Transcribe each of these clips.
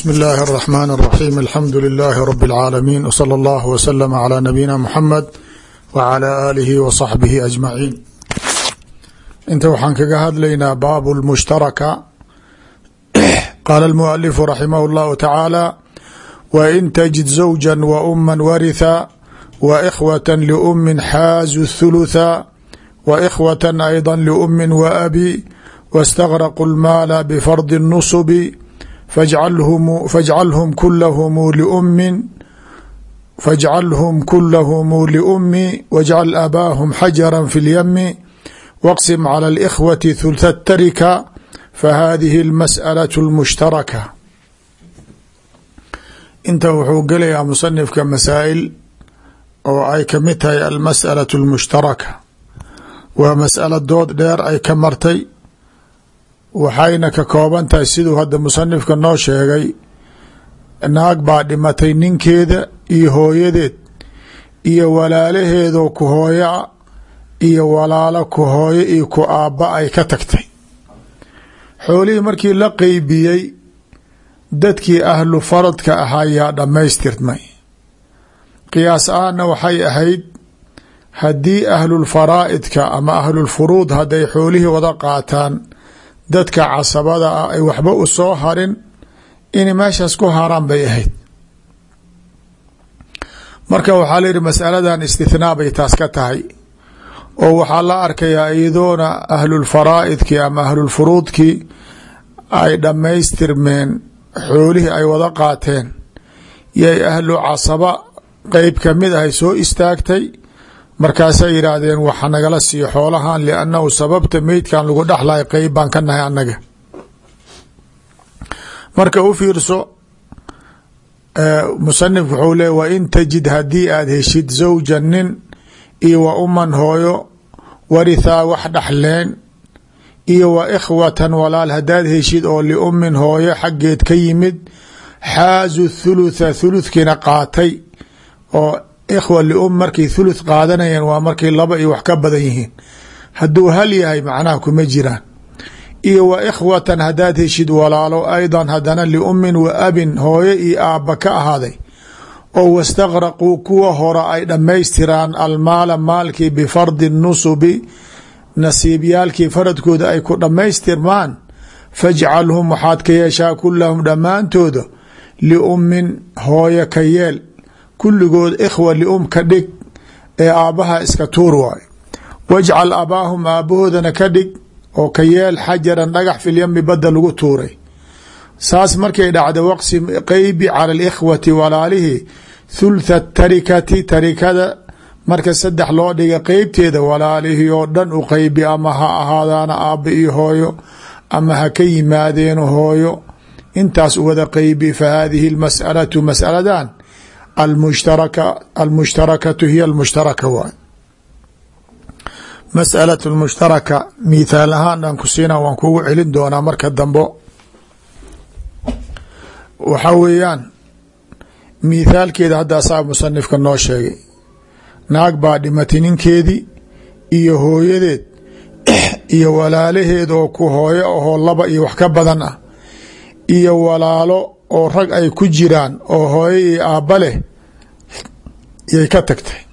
bsmi اllahi الرحmn الرaxيm alxamdu لilh rb العaalamiin wslى اllah wslm عlى nabiyina mxamed wعlى alihi wصaxbihi aجmaciin inta waxaan kaga hadlaynaa baab اlmushtaraka qaala اlmualifu raximah اllahu tacaala wain tajid zawja wauma waritha waإkhwaة lأmi xaazu الthulutha waإkhwaة ayضا lأmi waabi wاstagraqu اlmaala bfardi الnusbi fajcalhum kulahmu liumi fajcalhum kulahmu liumi wajcal abaahum xajara fi اlyami waqsim calى اlإkhwati hulha tarika fahadihi اlmasأlaة اlmushtaraka inta wuxuu gelayaa musanifka masaa'il oo ay kamid tahay almasأalaة اlmushtaraka waa masأala dood dheer ay ka martay waxayna ka kooban tahay siduu hadda musanifka noo sheegay naag baa dhimatay ninkeeda iyo hooyadeed iyo walaalaheedoo ku hooyoa iyo walaalo ku hooyo iyo ku aabba ay ka tagtay xoolihii markii la qeybiyey dadkii ahlu faradka ahaa yaa dhammaystirmay qiyaas ahaanna waxay ahayd haddii ahlulfaraa'idka ama ahlulfuruud hadday xoolihii wada qaataan dadka casabada ah ay waxba u soo harin inay meeshaas ku haraan bay ahayd marka waxaa la yihi masaladan istithnaa bay taas ka tahay oo waxaa la arkayaa iyadoona ahlulfaraa'idkii ama ahlulfuruudkii ay dhammaystirmeen xoolihii ay wada qaateen yay ahlu casaba qeyb kamid ahay soo istaagtay markaasay yidhaahdeen waxa nagala siiyo xoolahan liannahu sababta meydkan lagu dhexlayo qeyb baan ka nahay annaga marka u fiirso musanifku wuxuu leey wa in tajid haddii aad heshid zawjan nin iyo wa uman hooyo warithaa wax dhexleen iyo wa ikhwatan walaal haddaad heshid oo liumin hooyo xaggeed ka yimid xaazu thulutha thuluthkiina qaatay oo ikhwa lium markay thuluth qaadanayeen waa markay laba iyo wax ka badan yihiin hadduu hal yahay macnaha kuma jiraan iyo wa ikhwatan haddaad heshid walaalo aydan haddana liumin wa abin hooyo iyo aabba ka ahaaday oo wastaqraquu kuwa hore ay dhammaystiraan almaala maalkii bifardi nusubi nasiibyaalkii faradkooda ay ku dhammaystirmaan fajcalhum waxaad ka yeeshaa kulahum dhammaantooda liumin hooyo ka yeel kulligood ikhwa lium ka dhig ee aabbaha iska tuur waayo wajcal abaahum aabbahoodana ka dhig oo ka yeel xajaran dhagax filyami badda lagu tuuray saas markay dhacda waqsi qeybi cala alikhwati walaalihii thultha tarikati tarikada marka saddex loo dhiga qeybteeda walaalihii oo dhan u qeybi ama ha ahaadaana aabba iyo hooyo ama ha ka yimaadeeno hooyo intaas wada qeybi fa hadihi lmas'alatu mas'aladan almushtaraka almushtarakatu hiya almushtaraka waay mas'alatu lmushtaraka mithaal ahaan aan ku siina waan kugu celin doonaa marka dambo waxaa weeyaan mithaalkeeda hadda asaa musanifka noo sheegay naag baa dhimatay ninkeedii iyo hooyadeed iyo walaalaheed oo ku hooyo ahoo laba iyo wax ka badan ah iyo walaalo oo rag ay ku jiraan oo hooyo iyo aabba leh yay ka tagtay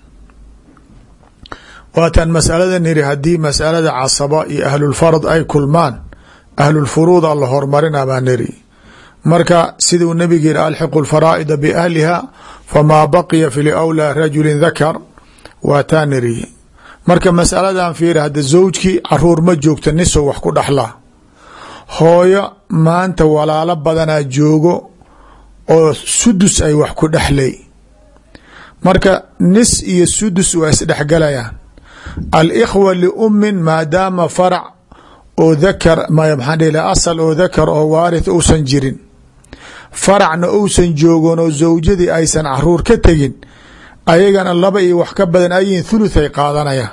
waataan masaladan iri haddii masalada casaba iyo ahlulfarad ay kulmaan ahlulfuruuda la hormarina baa niri marka siduu nabiga yiri alxiqu lfaraa'ida biahliha famaa baqiya fi liwlaa rajulin dakar waataa niri marka masaladan fiiri hadda zawjkii caruur ma joogta nisow wax ku dhaxlaa hooyo maanta walaalo badanaa joogo oo sudus ay wax ku dhexlay marka nis iyo sudus waa isdhexgalayaan alikhwa liumin maadaama farac oo dakar maxaa dhih asal oo dakar oo waarith uusan jirin faracna uusan joogon oo zawjadii aysan caruur ka tegin ayagana laba iyo wax ka badan ayihin thuluth ay qaadanayaan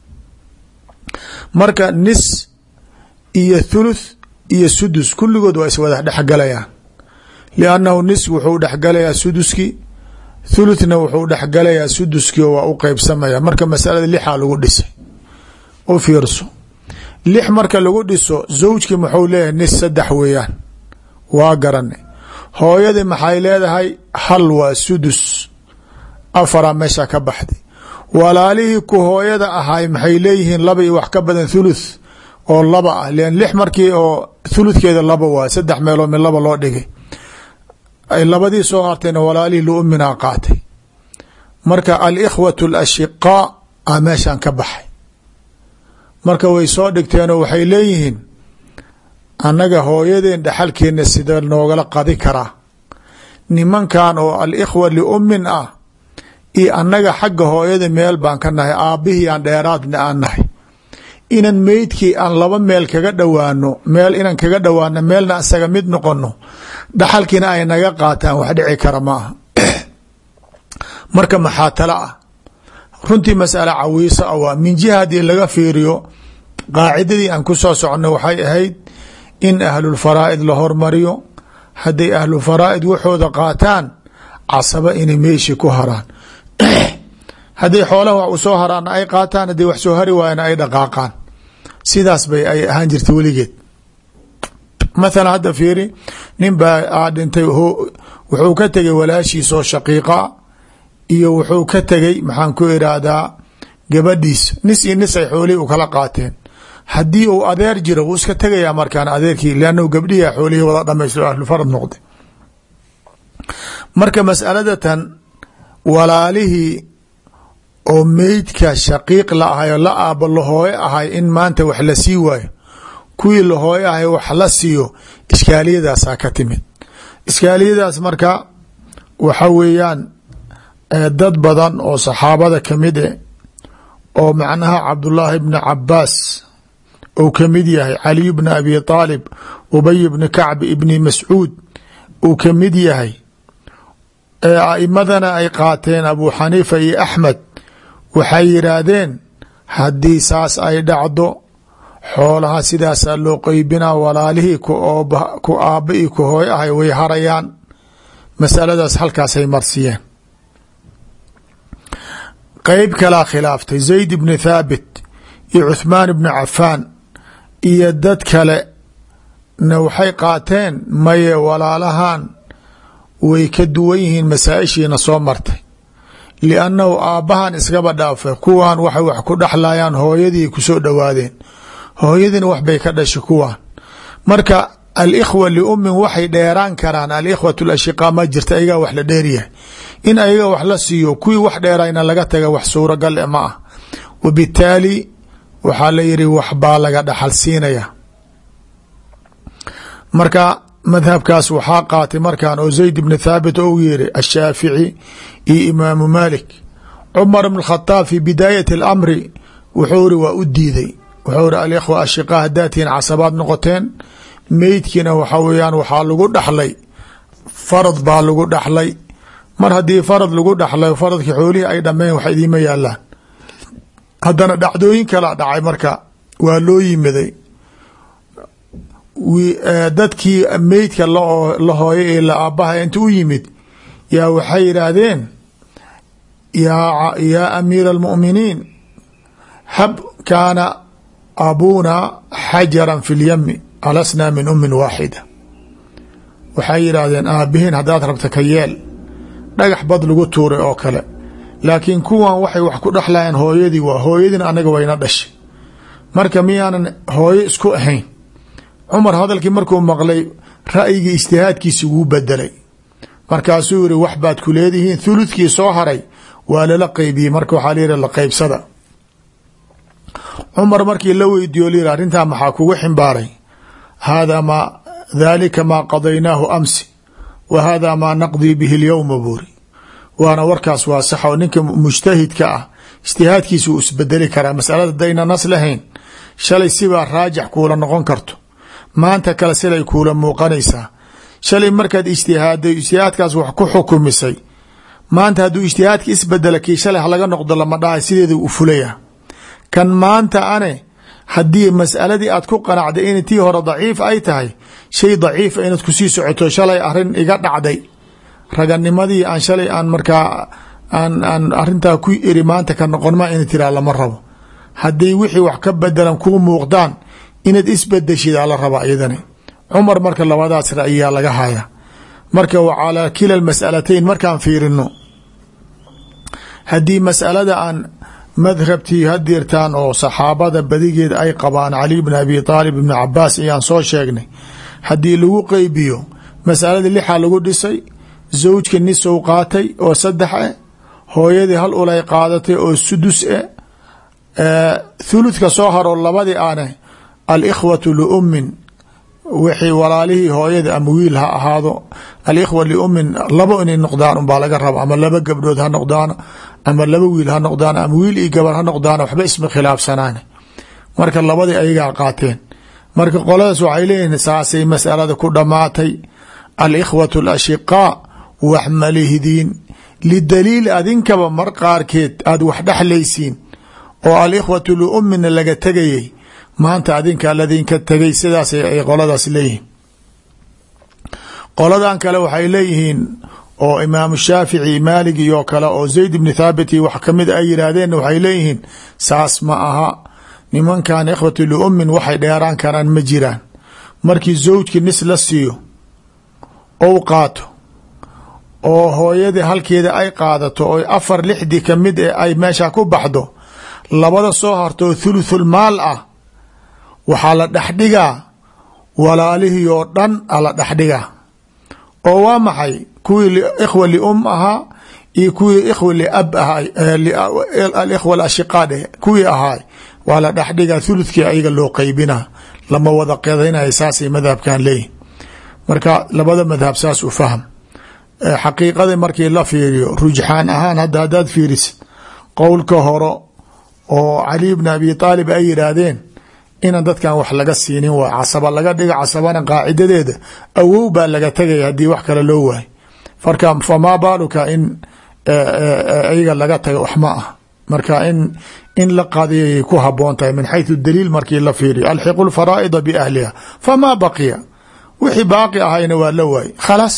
marka nis iyo thuluth iyo sudus kulligood waa iswada dhexgalayaan liannahu nis wuxuu dhexgalayaa suduskii thuluthna wuxuu dhexgalayaa suduskii oo waa u qeybsamaya marka masalada lixaa lagu dhisay u fiirso lix marka lagu dhiso zawjkii muxuu leeyahay nis saddex weeyaan waa garanay hooyadii maxay leedahay hal waa sudus afara meesha ka baxday walaalihii ku hooyada ahay maxay leeyihiin laba iyo wax ka badan thuluth oo laba ah lan lix markii oo thuluthkeeda laba waay saddex meeloo mid laba loo dhigay ay labadii soo hartayna walaalihii liuminaa qaatay marka alikhwatu alashiqaa a meeshan ka baxay marka way soo dhigteenoo waxay leeyihiin annaga hooyadeen dhaxalkeena sida noogala qadi karaa nimankan oo alikhwa liummin ah iyo annaga xagga hooyada meel baan ka nahay aabbihii aan dheeraadna aan nahay inan meydkii aan laba meel kaga dhowaano meel inan kaga dhowaano meelna isaga mid noqono dhaxalkiina ay naga qaataan wax dhici kara ma aha marka maxaa tala ah runtii masale cawiisa a waa min jiha haddii laga fiiriyo qaacidadii aan ku soo soconno waxay ahayd in ahlulfaraa'id la hormariyo hadday ahlulfaraa'id waxooda qaataan casaba inay meeshii ku haraan hadday xoolaha wax u soo haraana ay qaataan hadday wax soo hari waayana ay dhaqaaqaan sidaas bay ay ahaan jirta weligeed mathalan hadda fiiri nin baa aa dhintay wuxuu ka tegay walaashiisoo shaqiiqa iyo wuxuu ka tegay maxaan ku iraahdaa gabadhiis nis iyo nis ay xoolihii u kala qaateen haddii uu adeer jiro wuu iska tegayaa markaan adeerkii leannahu gabdhihi xoolihii wada dhamaysto ahlufarad noqday marka masaladatan walaalihii oo meydka shaqiiq la ahay oo la aabo lahooye ahay in maanta wax la sii waayo kuwii lahooye ahay wax la siiyo iskaaliyadaasaa ka timid iskaaliyadaas marka waxa weeyaan dad badan oo saxaabada kamid e oo macnaha cabdullaahi bni cabaas uu kamid yahay caliy bni abi aalib ubay bni kacb ibni mascuud uu kamid yahay aimadana ay qaateen abu xaniifa iyo axmed waxay yidhaahdeen haddii saas ay dhacdo xoolaha sidaasaa loo qeybinaa walaalihii ku aabba io ku hooy ahay way harayaan masaladaas halkaasay marsiyeen qeyb kalaa khilaaftay zayd bni thaabit iyo cuthmaan bni cafaan iyo dad kale na waxay qaateen maye walaalahan way ka duwan yihiin masaa-ishiina soo martay liannahu aabbahan iskaba dhaafa kuwan waxay wax ku dhexlayaan hooyadii kusoo dhowaadeen hooyadiina waxbay ka dhashay kuwan marka alikhwa liummin waxay dheeraan karaan alikhwat lashiqaa ma jirta ayagaa wax la dheeryahay in ayaga wax la siiyo kuwii wax dheerayna laga taga wax suuragal e ma ah wabitaali waxaa la yihi waxbaa laga dhaxal siinaya marka madhabkaas waxaa qaatay markan oo zayd bni thaabit ou yiri ashaafici iyo imaamu malik cumar bn khadaab fi bidaayati اlamri wuxuu ri waa u diiday wuxuu ri alikhwa ashiqaa haddaa tihiin casabaad noqoteen meydkiina waxa weyaan waxaa lagu dhaxlay farad baa lagu dhaxlay mar haddii farad lagu dhaxlay faradkii xoolihii ay dhameen wax idiima yaalaan haddana dhacdooyin kala dhacay marka waa loo yimiday dadkii meydka la hooyay ee la aabaha inta u yimid yaa waxay yidhaahdeen yaa amiira almu'miniin hab kaana abuuna xajaran fi lyami alasnaa min ummin waaxida waxay yidhaahdeen aabihiin haddaad rabta ka yeel dhagax bad lagu tuuray oo kale laakiin kuwan waxay wax ku dhexlayaan hooyadii waa hooyadiina anaga wayna dhashay marka miyaanan hooyo isku ahayn cumar hadalkii markuu maqlay ra'yigii ijtihaadkiisi wuu bedelay markaasuu yihi wax baad ku leedihiin thuludkii soo haray waa lala qeybiyey marka waxaa la yihi la qeybsada cumar markii la weydiiyo la yihi arrintaa maxaa kugu ximbaaray hada ma dhalika maa qadaynaahu amsi wa hada maa naqdii bihi اlyowma buuri waana warkaas waa sax oo ninka mujtahidka ah ijtihaadkiisa uu isbedeli karaa masalada dayna nas lahayn shalay sibaa raajix kuula noqon karto maanta kale silay kuula muuqanaysaa shalay markaad ijtihaaday ijtihaadkaas wax ku xukumisay maanta hadduu ijtihaadka isbedela kii shalay halaga noqdo lama dhahay sideeda u fulaya kan maanta ane haddii masaladii aad ku qanacday in tii hore daciif ay tahay shay daciifa inaad kusii socoto shalay arin iga dhacday raganimadii aan shalay aan markaa aan aan arintaa ku iri maanta ka noqonma ina tiraa lama rabo haddii wixii wax ka bedelan kuu muuqdaan inaad isbedeshid ala rabaa iyadani cumar marka labadaas ra'yiyaa laga haya marka wa calaa kila masalatayn markaan fiirino haddii masalada aan madhabtii hadirtaan oo saxaabada badigeed ay qabaan cali bn abi aalib ibn cabaas ayaan soo sheegnay haddii lagu qeybiyo masalada lixaa lagu dhisay zawjka nisow qaatay oo saddex eh hooyadii hal ulay qaadatay oo sudus eh thuluthka soo haro labadii aane alikhwatu liummin wixii walaalihii hooyada ama wiil ha ahaado alikhwa liummin labo inay noqdaan unbaa laga raba ama laba gabdhood ha noqdaan ama laba wiil ha noqdaan ama wiil iyo gabar ha noqdaan waxba isma khilaafsanaan marka labadii ayagaa qaateen marka qoladaas waxay leeyihiin saasay masalada ku dhammaatay alikhwatu alashiqaa wax malihdiin lidaliil adinkaba mar qaarkeed aada wax dhexlaysiin oo alikhwatu liummina laga tegayay maanta adinka ladinka tegay sidaas ay qoladaas leeyihiin qoladan kale waxay leeyihiin oo imaamu shaafici maalig iyo kale oo zayd ibni thaabit iyo wax kamid ay yidhaahdeen waxay leeyihiin saas ma aha nimankan ikhwatu liummin waxay dheeraan karaan ma jiraan markii zawjkii nis la siiyo ou qaato oo hooyadii halkeeda ay qaadato oo afar lixdii kamid e ay meesha ku baxdo labada soo hartoo thuluthul maal ah waxaa la dhexdhigaa walaalihii oo dhan a la dhexdhigaa oo waa maxay kuwii ikhwa lium ahaa iyo kuwii ikhwa liab ahaa alikhwa alashiqaa dheh kuwii ahaay waa la dhexdhigaa thuluthkii ayaga loo qeybinaa lama wada qedaynaya saasay madhabkan leeyihin marka labada madhab saas u fahm xaqiiqada markii la fiiriyo rujxaan ahaan hadda haddaad fiirisid qowlka horo oo cali bni abi aalib ay yidhaahdeen inaan dadkan wax laga siinin waa casaba laga dhiga casabana qaacidadeeda awow baa laga tegaya haddii wax kale loo waayo marka famaa baaluka in ayaga laga taga wax ma ah marka in in la qadiyayay ku haboon tahay min xayثu daliil markii la fiiriyo alxiqu lfaraa'ida biahliha famaa baqiya wixii baaqi ahayna waa la waayey khalaas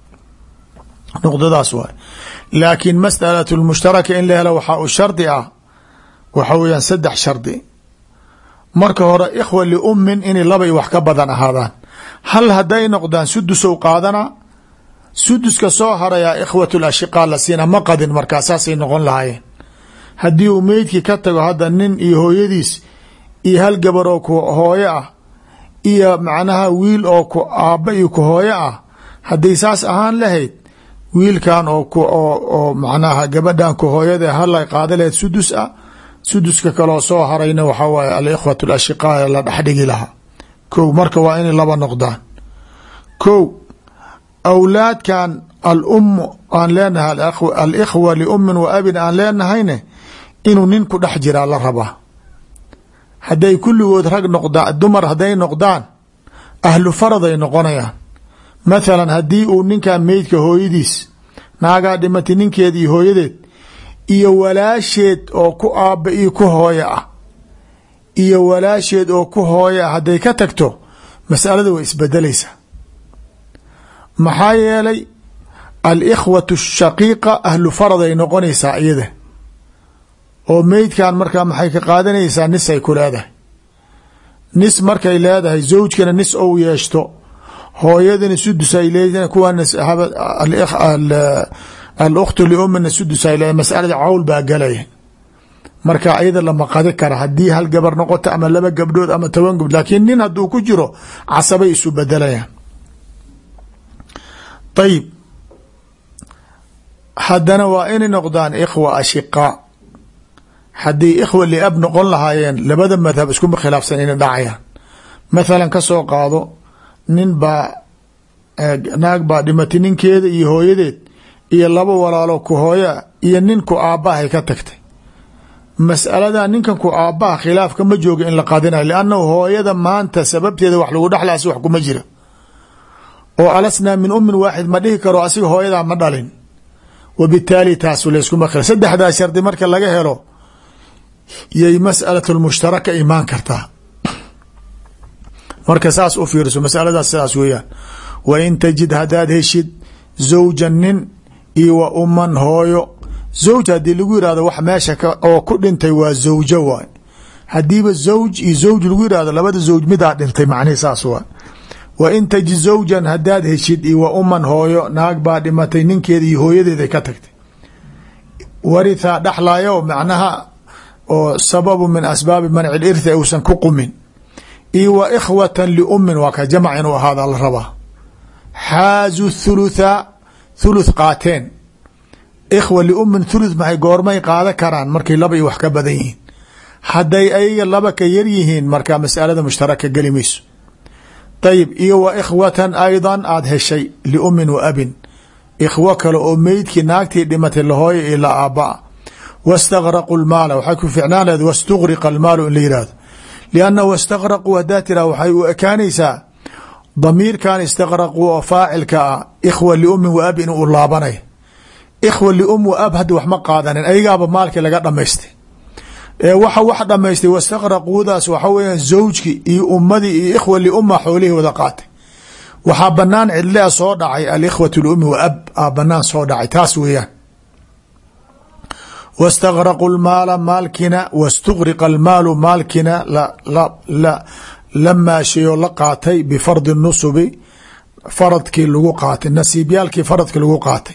nuqdadaas waay laakiin masأalaة اlmushtaraka in la helo waxaa u shardi ah waxa weeyaan saddex shardi marka hore ikhwa liummin inay labay wax ka badan ahaadaan hal hadday noqdaan sudusow qaadana suduska soo harayaa ikhwat lashiqaa la siina ma qadin markaa saasay noqon lahaayeen haddii uu meydkii ka tago hadda nin iyo hooyadiis iyo hal gabar oo ku hooyo ah iyo macnaha wiil oo ku aabba iyo ku hooyo ah hadday saas ahaan lahayd wiilkan oo oo macnaha gabadhan ku hooyada hala qaada lahayd sudus ah suduska kaloo soo harayna waxaa waaye alikhwat alashiqaa la dhexdhigi lahaa kow marka waa inay laba noqdaan kow awlaadkan alum aan leenahay alikhwa liummin wa abin aan leenahayne inuu nin ku dhex jiraa la rabaa hadday kulligood rag noqdaan dumar hadday noqdaan ahlu faraday noqonayaan mathalan haddii uu ninkan meydka hooyadiis naagaa dhimatay ninkeed iyo hooyadeed iyo walaasheed oo ku aabba iyo ku hooyo ah iyo walaasheed oo ku hooyo ah hadday ka tagto masalada way isbedelaysaa maxaa yeelay alikhwatu shaqiiqa ahlu farad ay noqonaysaa iyada oo meydkan markaa maxay ka qaadanaysaa nis ay ku leedahay nis markay leedahay zawjkana nis ou yeeshto hooyadana sudus ay leedahay kuwaana alukhtu liumina sudus ay leedahay masalada cawl baa galaya marka ayada lama qadi kara haddii hal gabar noqoto ama laba gabdhood ama toban gabdhood laakiin nin hadduu ku jiro casabay isu bedelayaan ayib haddana waa inay noqdaan ikhwa ashiqaa haddii ikhwa liab noqon lahaayeen labada madhab iskuma khilaafsan inay dhacayaan mathalan ka soo qaado nin baa naag baa dhimatay ninkeeda iyo hooyadeed iyo laba walaalo ku hooya iyo nin ku aabbahay ka tagtay mas'alada ninkan ku aabbaha khilaafka ma jooga in la qadinayo liannahu hooyada maanta sababteeda wax lagu dhexlaasi wax kuma jira oo alasnaa min ummin waaxid ma dhihi karo asiga hooyadaa ma dhalin wabitaali taasu layskuma khila saddexdaa shardi marka laga helo yay mas'alatu lmushtaraka imaan kartaa marka saas u fiirso masaladaas sidaas weeyaan wa in tajid haddaad heshid zawjan nin iyo wa umman hooyo zawj haddii lagu yihahdo wax meesha oo ku dhintay waa zawjo waay haddiiba zawj iyo zawj lagu yihahdo labada zawj midaa dhintay macnihi saas waay wa in taji zawjan haddaad heshid iyo wa uman hooyo naag baa dhimatay ninkeeda iyo hooyadeeday ka tagtay warithaa dhaxlayo macnaha oo sababu min asbaabi manci lirthi uusan ku qumin iyo wa ikhwatan liumin waa ka jamac inuu ahaada la rabaa xaazu thulutha thuluth qaateen ikhwa liumin thuluth maxay goormay qaada karaan markay laba iyo wax ka badan yihiin hadday ayaga laba ka yar yihiin markaa masalada mushtaraka geli mayso ayib iyo wa ikhwatan aydan aada heshay liumin wa abin ikhwo kale oo meydkii naagtii dhimatay lahooya iyo la aabaa wastaqraqu lmaala waxay ku ficnaan lahed wastuqriqa almaalu in la yihahdo lianna wastaqraquu haddaa tiraa waxay u ekaanaysaa damiirkan istaqraquu oo faacilka ah ikhwa liumin wa ab in uu laabanay ikhwa lium wa ab hadda wax ma qaadanin ayagaaba maalkii laga dhamaystay ee waxa wax dhamaystay wastaqraquudaas waxa weeyaan zawjki iyo ummadii iyo ikhwa liuma xoolihii wada qaatay waxaa banaan cidlea soo dhacay alikhwatu liumi wa ab a banaan soo dhacay taas weeyaan wastaqraqu lmaala maalkina wastuqriqa almaalu maalkina la maashayoo la qaatay bifardi nusubi faradkii lagu qaatay nasiibyaalkii faradkii lagu qaatay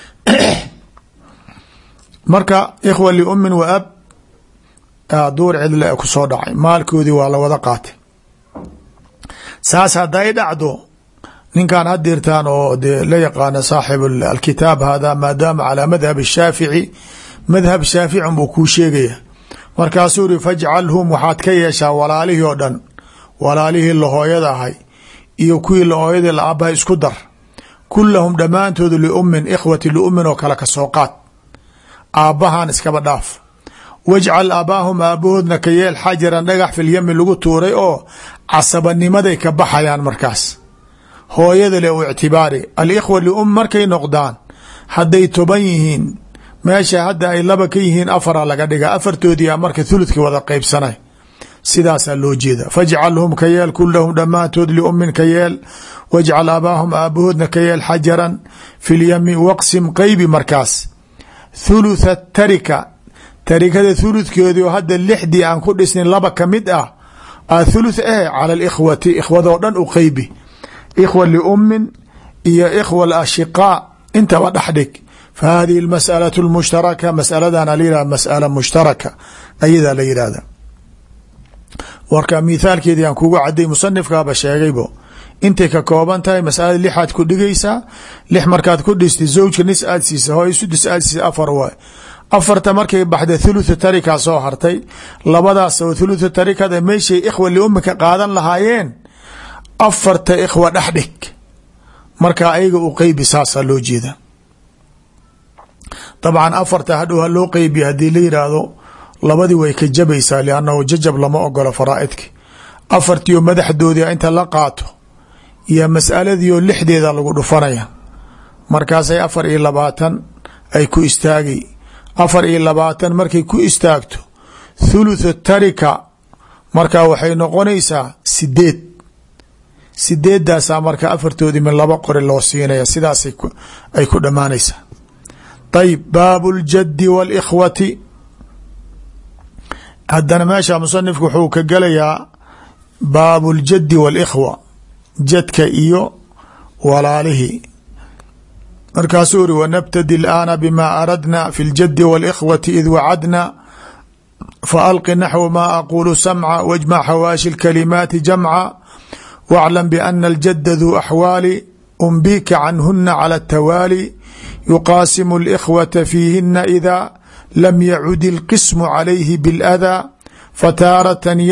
marka ikhwa liumin wa ab duur cidle kusoo dhacay maalkoodii waa la wada qaatay saas hadday dhacdo ninkan hadirtaan oo de la yaqaana saaxib alkitaab hada maadaama calaa madhab shaafici madhab shaafici buu kuu sheegaya markaasuu iri fajcalhum waxaad ka yeeshaa walaalihii oo dhan walaalihii lahooyada ahay iyo kuwii lahooyadii la aabahay isku dar kulahum dhammaantoodu liumin ikhwati liumin oo kale kasoo qaad aabbahan iskaba dhaaf wajcal aabaahum aabahoodna ka yeel xajaran dhagax filyami lagu tuuray oo casabanimaday ka baxayaan markaas hooyada le u ictibaari alikhwa lium markay noqdaan hadday toban yihiin meesha hadda ay laba ka yihiin afara laga dhiga afartoodii marka thuludka wada qeybsanay sidaasaa loo jeeda fajcalhum ka yeel kulahum dhammaantood liumin ka yeel wajcal aabaahum aabahoodna ka yeel xajaran filyami waqsim qeybi markaas thulutha tarika tarikada thuludkeedii oo hadda lixdii aan ku dhisnin laba ka mid ah a thuluth eh cala alikhwati ikhwadoo dhan u qeybi ikhwa liumin iyo ikhwa alashiqaa intaba dhexdhig fa hadihi almas'alatu lmushtaraka masaladana la yihahda mas'ala mushtaraka ayadaa la yidhahda warka mithaalkeedii aan kugu caday musanifkaaba sheegaybo intay ka kooban tahay masalada lixaad ku dhigaysaa lix markaad ku dhistay zawjka nis aad siisa hooy sudus aad siisa afar waay afarta markay baxda thulutha tarika soo hartay labadaas oo thulutha tarikada meeshay ikhwa liumika qaadan lahaayeen afarta ikhwa dhexdhig markaa ayaga u qeybi saasaa loo jeeda dabcan afarta hadhow ha loo qeybiya haddii la yidhaahdo labadii way ka jabaysaa liannahu jajab lama ogolo faraa'idki afartiio madaxdoodii inta la qaato iyo mas'aladiioo lixdeeda lagu dhufanaya markaasay afar iyo labaatan ay ku istaagay afar iyo labaatan markay ku istaagto thuluthu tarika markaa waxay noqonaysaa sideed sideedaasaa marka afartoodii min laba qori loo siinaya sidaas ay ku dhammaanaysaa ayib baabu اljaddi wاlkhwati haddana meesha musanifku wuxuu ka gelayaa baabu اljaddi wاlkhwa jadka iyo walaalihii markaasuu uri wanabtadi اlaana bima aradna fi اljaddi wاlkhwati id wacadna faalqi naxwu ma aqulu samca wاjmac xawaashi اlkalimaati jamca wاclam bana اljada duu axwaali umbika canhuna calى الtawaali yuqaasimu اlkhwata fiihina ida lam yacud اlqismu calayhi biاlأdaa fataaratan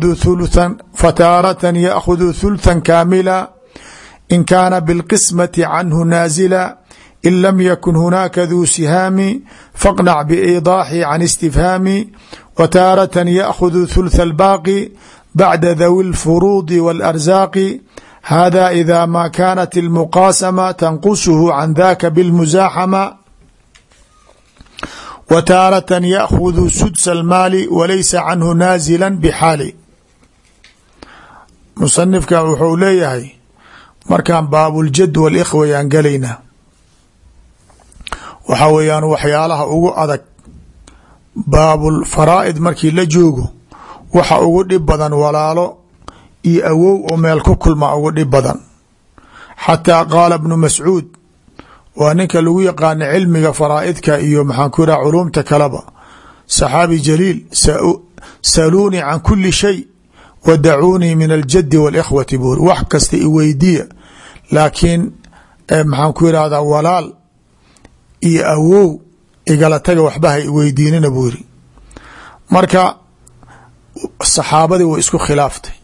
yaakhuduu thulthan kaamila in kaana biاlqismati canhu naazila in lam yakun hunaaka duu sihaami faqnac biidaaxi can istifhaami wataaratan yaakhuduu thultha albaaqi bacda dawi اlfuruudi wاlarsaaqi hada ida ma kanat اlmuqaasama tanqusuhu can daka biاlmusaaxama w taaratan yaakhuduu sudsa almaali walaysa canhu naazila bxaali musanifka wuxuu leeyahay markaan baabuljad walikhwa yaan galaynaa waxaa weeyaan waxyaalaha ugu adag baabulfaraa'id markii la joogo waxa ugu dhib badan walaalo iyo awow oo meel ku kulma ugu dhib badan xataa qaala bnu mascuud waa ninka lagu yaqaana cilmiga faraa'idka iyo maxaan ku yidhaha culumta kaleba saxaabi jaliil saluunii can kuli shay wa dacuunii min aljaddi wاlkhwati buuri wax kasta i weydiya laakiin maxaan ku yidhahdaa walaal iyo awow igala taga waxba ha iweydiinina buu yiri marka saxaabadii way isku khilaaftay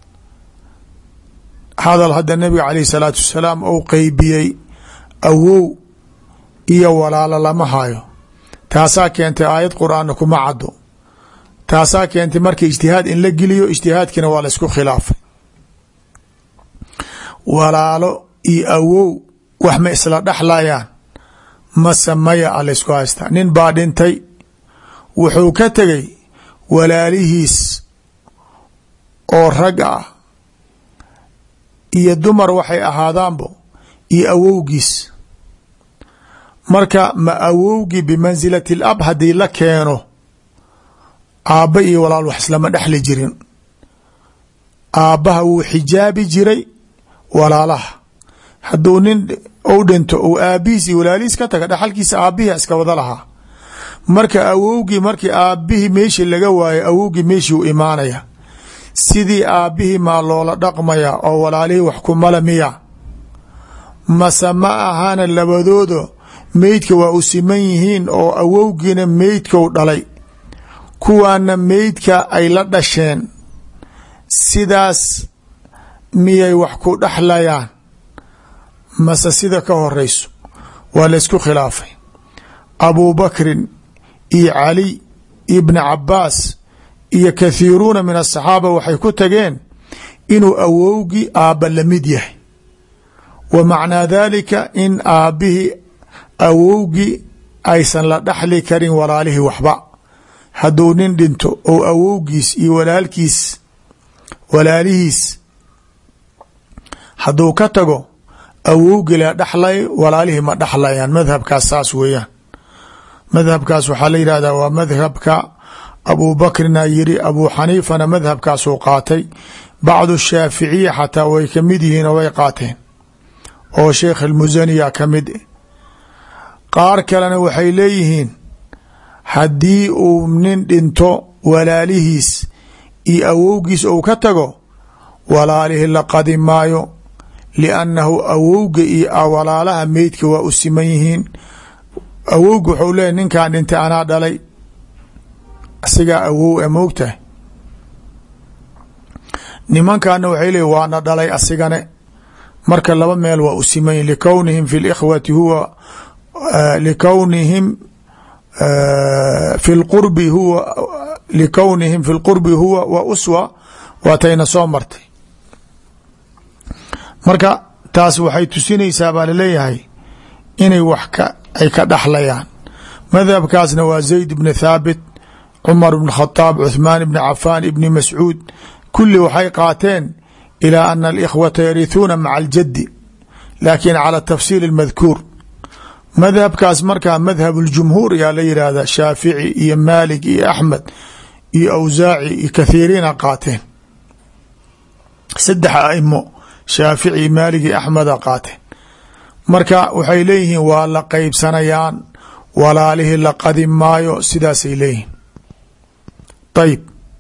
hadal hadda nabiga caleyh salaatu wasalaam ou qeybiyey awow iyo walaalo lama hayo taasaa keentay aayad qur-aanna kuma caddo taasaa keentay marka ijtihaad in la geliyo ijtihaadkiina waa la isku khilaafay walaalo iyo awow wax ma isla dhexlayaan mase maya a laysku haystaa nin baa dhintay wuxuu ka tegay walaalihiis oo rag ah iyo dumar waxay ahaadaanbo iyo awowgiis marka ma awowgii bimansilati alab haddii la keeno aabba iyo walaal wax islama dhexli jirin aabbaha wuu xijaabi jiray walaalaha hadduu nin u dhinto ou aabihiis iyo walaalihiis ka taga dhexalkiisa aabbihi iska wada lahaa marka awowgii markii aabbihii meeshii laga waayo awowgii meeshii u imaanaya sidii aabbihii maa loola dhaqmaya oo walaalihii wax kumala miya mase ma ahana labadooda meydka waa u siman yihiin oo awowgiina meydkou dhalay kuwaana meydka ay la dhasheen sidaas miyay wax ku dhexlayaan mase sida ka horeyso waa la ysku khilaafay abubakrin iyo cali iyo bni cabaas iyo kathiiruuna min asaxaaba waxay ku tageen inuu awowgii aabba la mid yahay wa macnaa dalika in aabbihii awowgii aysan la dhexli karin walaalihii waxba hadduu nin dhinto oo awowgiis iyo walaalkiis walaalihiis hadduu ka tago awowgii la dhexlay walaalihii ma dhexlayaan madhabkaas saas weeyaan madhabkaas waxaa la yidhahdaa waa madhabka abu bakrina yiri abu xaniifana madhabkaasuu qaatay bacdu shaaficiya xataa way ka mid yihiin oo way qaateen oo sheekh almusaniya ka mid qaar kalena waxay leeyihiin haddii uu nin dhinto walaalihiis iyo awowgiis ou ka tago walaalihii la qadi maayo liannahu awowga iyo walaalaha meydka waa u siman yihiin awowga wuxuu leeyahy ninkan dhintay anaa dhalay asigaa awow e moogtahay nimankana waxay leeyiin waana dhalay asigane marka laba meel waa u siman yihin likownihim fi likhwati huwa likownihim fi lqurbi huwa likownihim fi lqurbi huwa wa uswa waatayna soo martay marka taas waxay tusinaysaa baa laleeyahay inay wax ka ay ka dhexlayaan madhabkaasna waa zayd bni thaabit cumar bn khadaab cuthmaan bni cafaan ibni mascuud kulli waxay qaateen ilaa ana alikhwata yarithuuna maca aljaddi laakin cala tafsiil اmadkuur madhabkaas markaa madhab اljumhuur yaa la yidhaahda shaafici iyo maalik iyo axmed iyo awsaaci iyo kathiiriina qaateen saddex aimo shaafici maalig iyo axmeda qaateen marka waxay leeyihiin waa la qeybsanayaan walaalihii la qadi maayo sidaasay leeyihiin ayib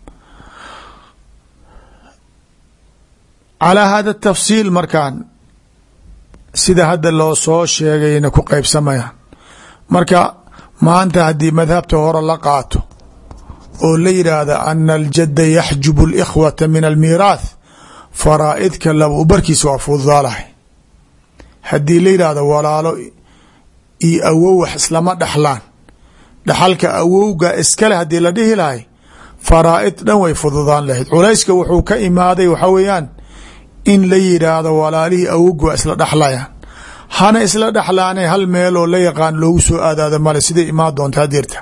calaa hada tafsiil markaan sida hadda loo soo sheegayna ku qeybsamayaan marka maanta haddii madhabta hore la qaato oo la yidhaahda ana aljadda yaxjubu اlkhwata min almiiraath faraa'idka laba u barkiisa waa fududaalahay haddii la yidhaahdo walaalo iyo awow wax islama dhexlaan dhaxalka awowga iskale haddii la dhihi lahay faraa'id dhan way fududaan lahayd culayska wuxuu ka imaaday waxaa weeyaan in la yidhaahdo walaalihii awowga waa isla dhexlayaan hana isla dhexlaanay hal meeloo la yaqaan loogu soo aadaada male siday imaan doonta hadeerta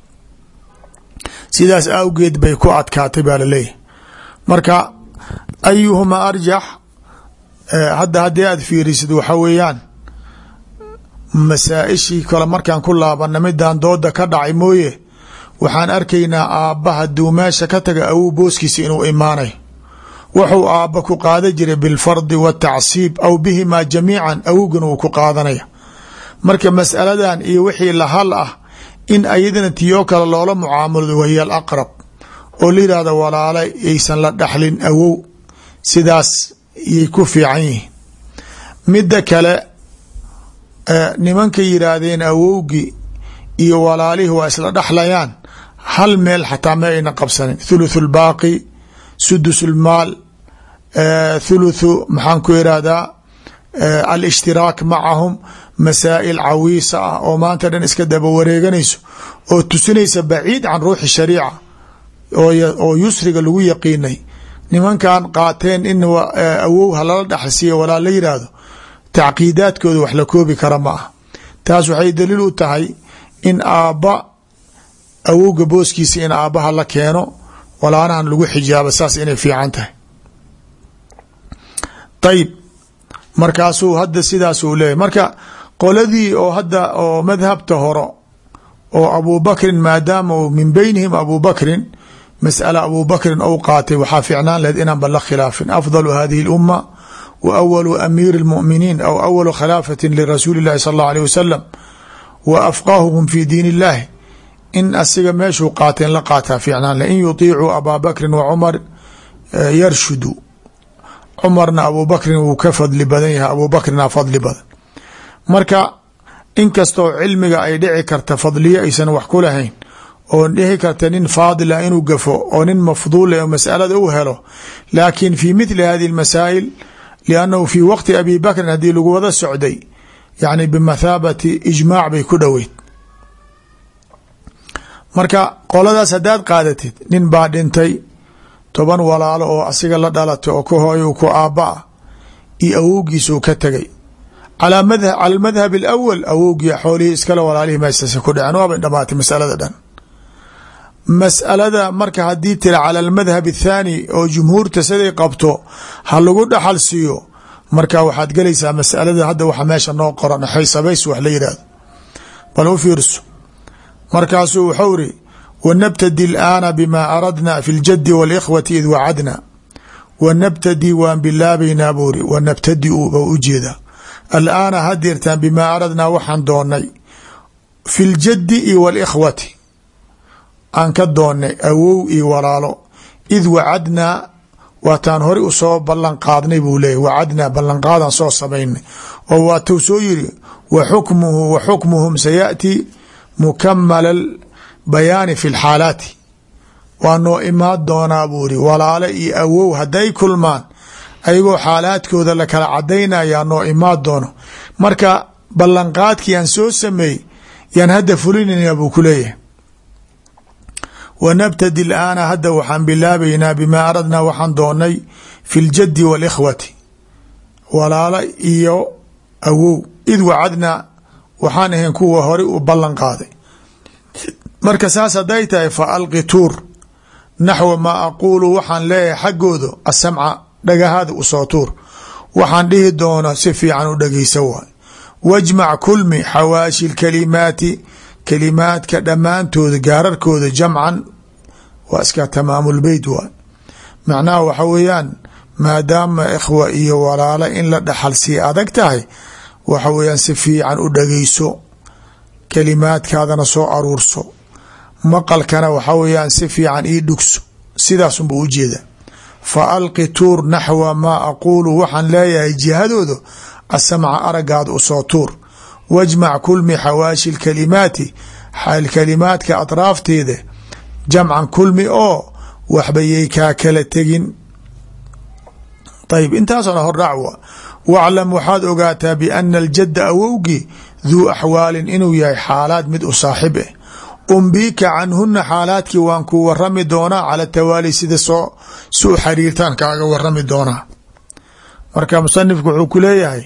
sidaas awgeed bay ku adkaatay baa laleeyahay marka ayuhuma arjax hadda haddii aad fiirisid waxa weeyaan masaa-ishii kale markaan ku laabana midaan dooda ka dhacay mooye waxaan arkaynaa aabba haduu meesha ka taga awow booskiisa inuu imaanayo wuxuu aabba ku qaadan jiray bilfardi watacsiib aw bihimaa jamiican awogana wuu ku qaadanaya marka masaladan iyo wixii lahal ah in ayadana tiyoo kale loola mucaamulado wahiya alaqrab oo la yihahdo walaala yaysan la dhaxlin awow sidaas yay ku fiican yihiin midda kale nimanka yiraahdeen awowgii iyo walaalihii waa isla dhaxlayaan hal meel xataa ma ayna qabsanin thuluthu lbaaqi sudus lmaal thuluthu maxaan ku irahdaa alishtiraak macahum masaa'il cawiisa ah oo maanta dhan iska daba wareeganayso oo tusinaysa baciid can ruuxi shariica oo yusriga lagu yaqiinay nimankan qaateen in awow halala dhaxalsiiya walaa la yidhaahdo tacqiidaadkooda wax la koobi kara ma ah taas waxay daliil u tahay in aabba awowga booskiisa in aabbaha la keeno walaanahan lagu xijaabo saas inay fiican tahay ayib markaasuu hadda sidaas uu leeyahy marka qoladii oo hadda oo madhabta horo oo abubakrin maadaama uu min beynihim abubakrin masأala abubakrin ou qaatay waxaa fiicnaan lahed inaan ba la khilaafin afضل hadihi اlأuma wa awalu amiiri اlmؤminiin aw awalu khilaafati lirasuuli اllahi sal اllah alيه wasalam wa afqahuhum fi diin اllahi in asiga meeshuu qaateen la qaataa fiicnaan leh in yuطiicuu abaa bakrin wa cumar yarshudu cumarna abubakrin wuu ka fadli badan yahay abubakrina fadli badan marka inkastoo cilmiga ay dhici karta fadliyo aysan wax ku lahayn oo dhihi karta nin faadila inuu gafo oo nin mafduula oo masalada u helo laakin fi mithli hadihi اmasaa'il liannahu fi waqti abi bakrin haddii lagu wada socday yani bimathaabati ijmaac bay ku dhoweyd marka qoladaas haddaad qaadatid nin baa dhintay toban walaalo oo asiga la dhalatay oo ka hooyo ku aabba ah iyo awowgiisuu ka tegay cala madhab alawal awowgii xoolihii iskale walaalihii meesase ku dhaceen waabay dhamaatay masalada dhan mas'alada marka haddii tira cala almadhab athaani oo jumhuurta siday qabto ha lagu dhaxal siiyo marka waxaad gelaysaa masalada hadda waxa meesha noo qoran xaysabays wax la yidhahdo bal u fiirso markaasuu wuxuu iri wanabtadi alaana bima aradna fi ljadi wاlkhwati id wacadna wanabtadi waan bilaabaynaa buu iri wanabtadiu ba ujeedaa alaana hadeertaan bimaa aradnaa waxaan doonay fi ljadi iyo wاlkhwati aan ka doonnay awow iyo walaalo id wacadnaa waataan hore usoo ballan qaadnay buu leeyahy wacadnaa ballanqaadan soo samaynay oo waatuu soo yiri wa xukmuhu wa xukmuhum sayaأti mukamala bayaani fi lxaalaati waa noo imaan doonaa buu iri walaalo iyo awow hadday kulmaan ayagoo xaalaadkooda la kala cadaynayaa noo imaan doono marka ballanqaadkii aan soo sameey yaan hadda fulinayna buu ku leeyahay wanabtadi laana hadda waxaan bilaabaynaa bimaa aradnaa waxaan doonay fi ljadi wاlkhwati walaalo iyo awow id wacadnaa waxaan ahayn kuwa hore u ballan qaaday marka saas hadday tahay fa alqi tuur naxwa maa aquulu waxaan leeyahay xaggooda asamca dhagahaada usoo tuur waxaan dhihi doono si fiican u dhageysa waay wajmac kulmi xawaashi lkalimaati kalimaadka dhammaantooda gaararkooda jamcan waa iska tamaamulbeyt waay macnaha waxa weeyaan maadaama ikhwa iyo walaalo in la dhaxal sii adag tahay waxa weeyaan si fiican u dhageyso kalimaadkaadana soo aruurso maqalkana waxa weeyaan si fiican ii dhugso sidaasunba ujeeda fa alqi tuur naxwa maa aquulu waxaan leeyahay jihadooda asamca aragaada usoo tuur wajmac kulmi xawaashi lkalimaati kalimaadka atraafteeda jamcan kulmi oo waxbayay kaa kala tegin ayb intaasoo dhan hordhac wa waclam waxaad ogaataa biana aljadda awowgii duu axwaalin inuu yahay xaalaad mid u saaxib eh umbiika canhuna xaalaadkii waan ku warami doonaa cala tawaali sida soo si u xariirtaan kaaga warami doonaa marka musanifku wuxuu ku leeyahay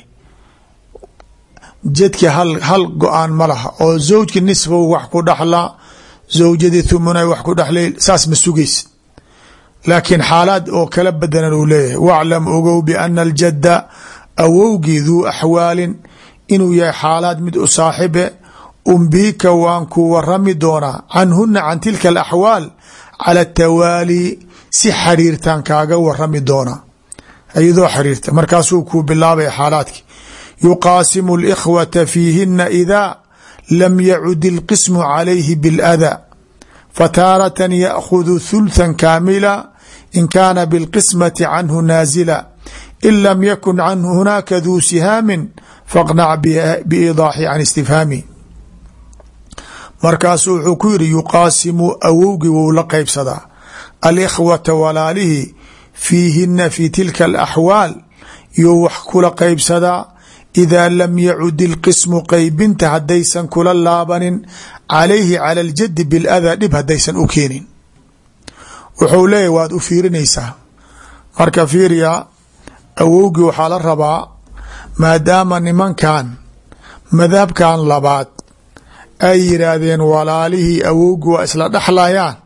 jadki hal hal go-aan ma laha oo zawjki nisfow wax ku dhaxlaa zawjadii thumunay wax ku dhexlay saas ma sugaysid laakiin xaalaad oo kala badanan uu leeyahay waclam ogow biana aljadda awowgii duu axwaalin inuu yahay xaalaad mid u saaxibe umbiika waan ku warami doonaa canhuna can tilka alaxwaal cala atawaali si xiriirtaan kaaga warami doonaa iyadoo xiriirta markaasuu kuu bilaabaya xaalaadki yuqaasimu اlkhwata fiihina idaa lam yacud اlqismu calayhi biاlأdaa fataaratan yأkhud thultha kaamila in kaana biاlqismati canhu naazila in lam yakun canhu hunaaka duu sihaamin faqnac biidaaxi can istifhaami markaasu wuxuu ku yidhi yuqaasimu awowgii wou la qeybsadaa alikhwata walaalihii fiihina fi tilka alaxwaal yuu wax kula qeybsadaa idaa lam yacud ilqismu qeybinta haddaysan kula laabanin calayhi cala aljadi biladaa dhib haddaysan u keenin wuxuu leeyahy waad u fiirinaysaa marka fiiriya awowgii waxaa la rabaa maadaama nimankan madhabkan labaad ay yidhaahdeen walaalihii awowgii waa isla dhexlayaan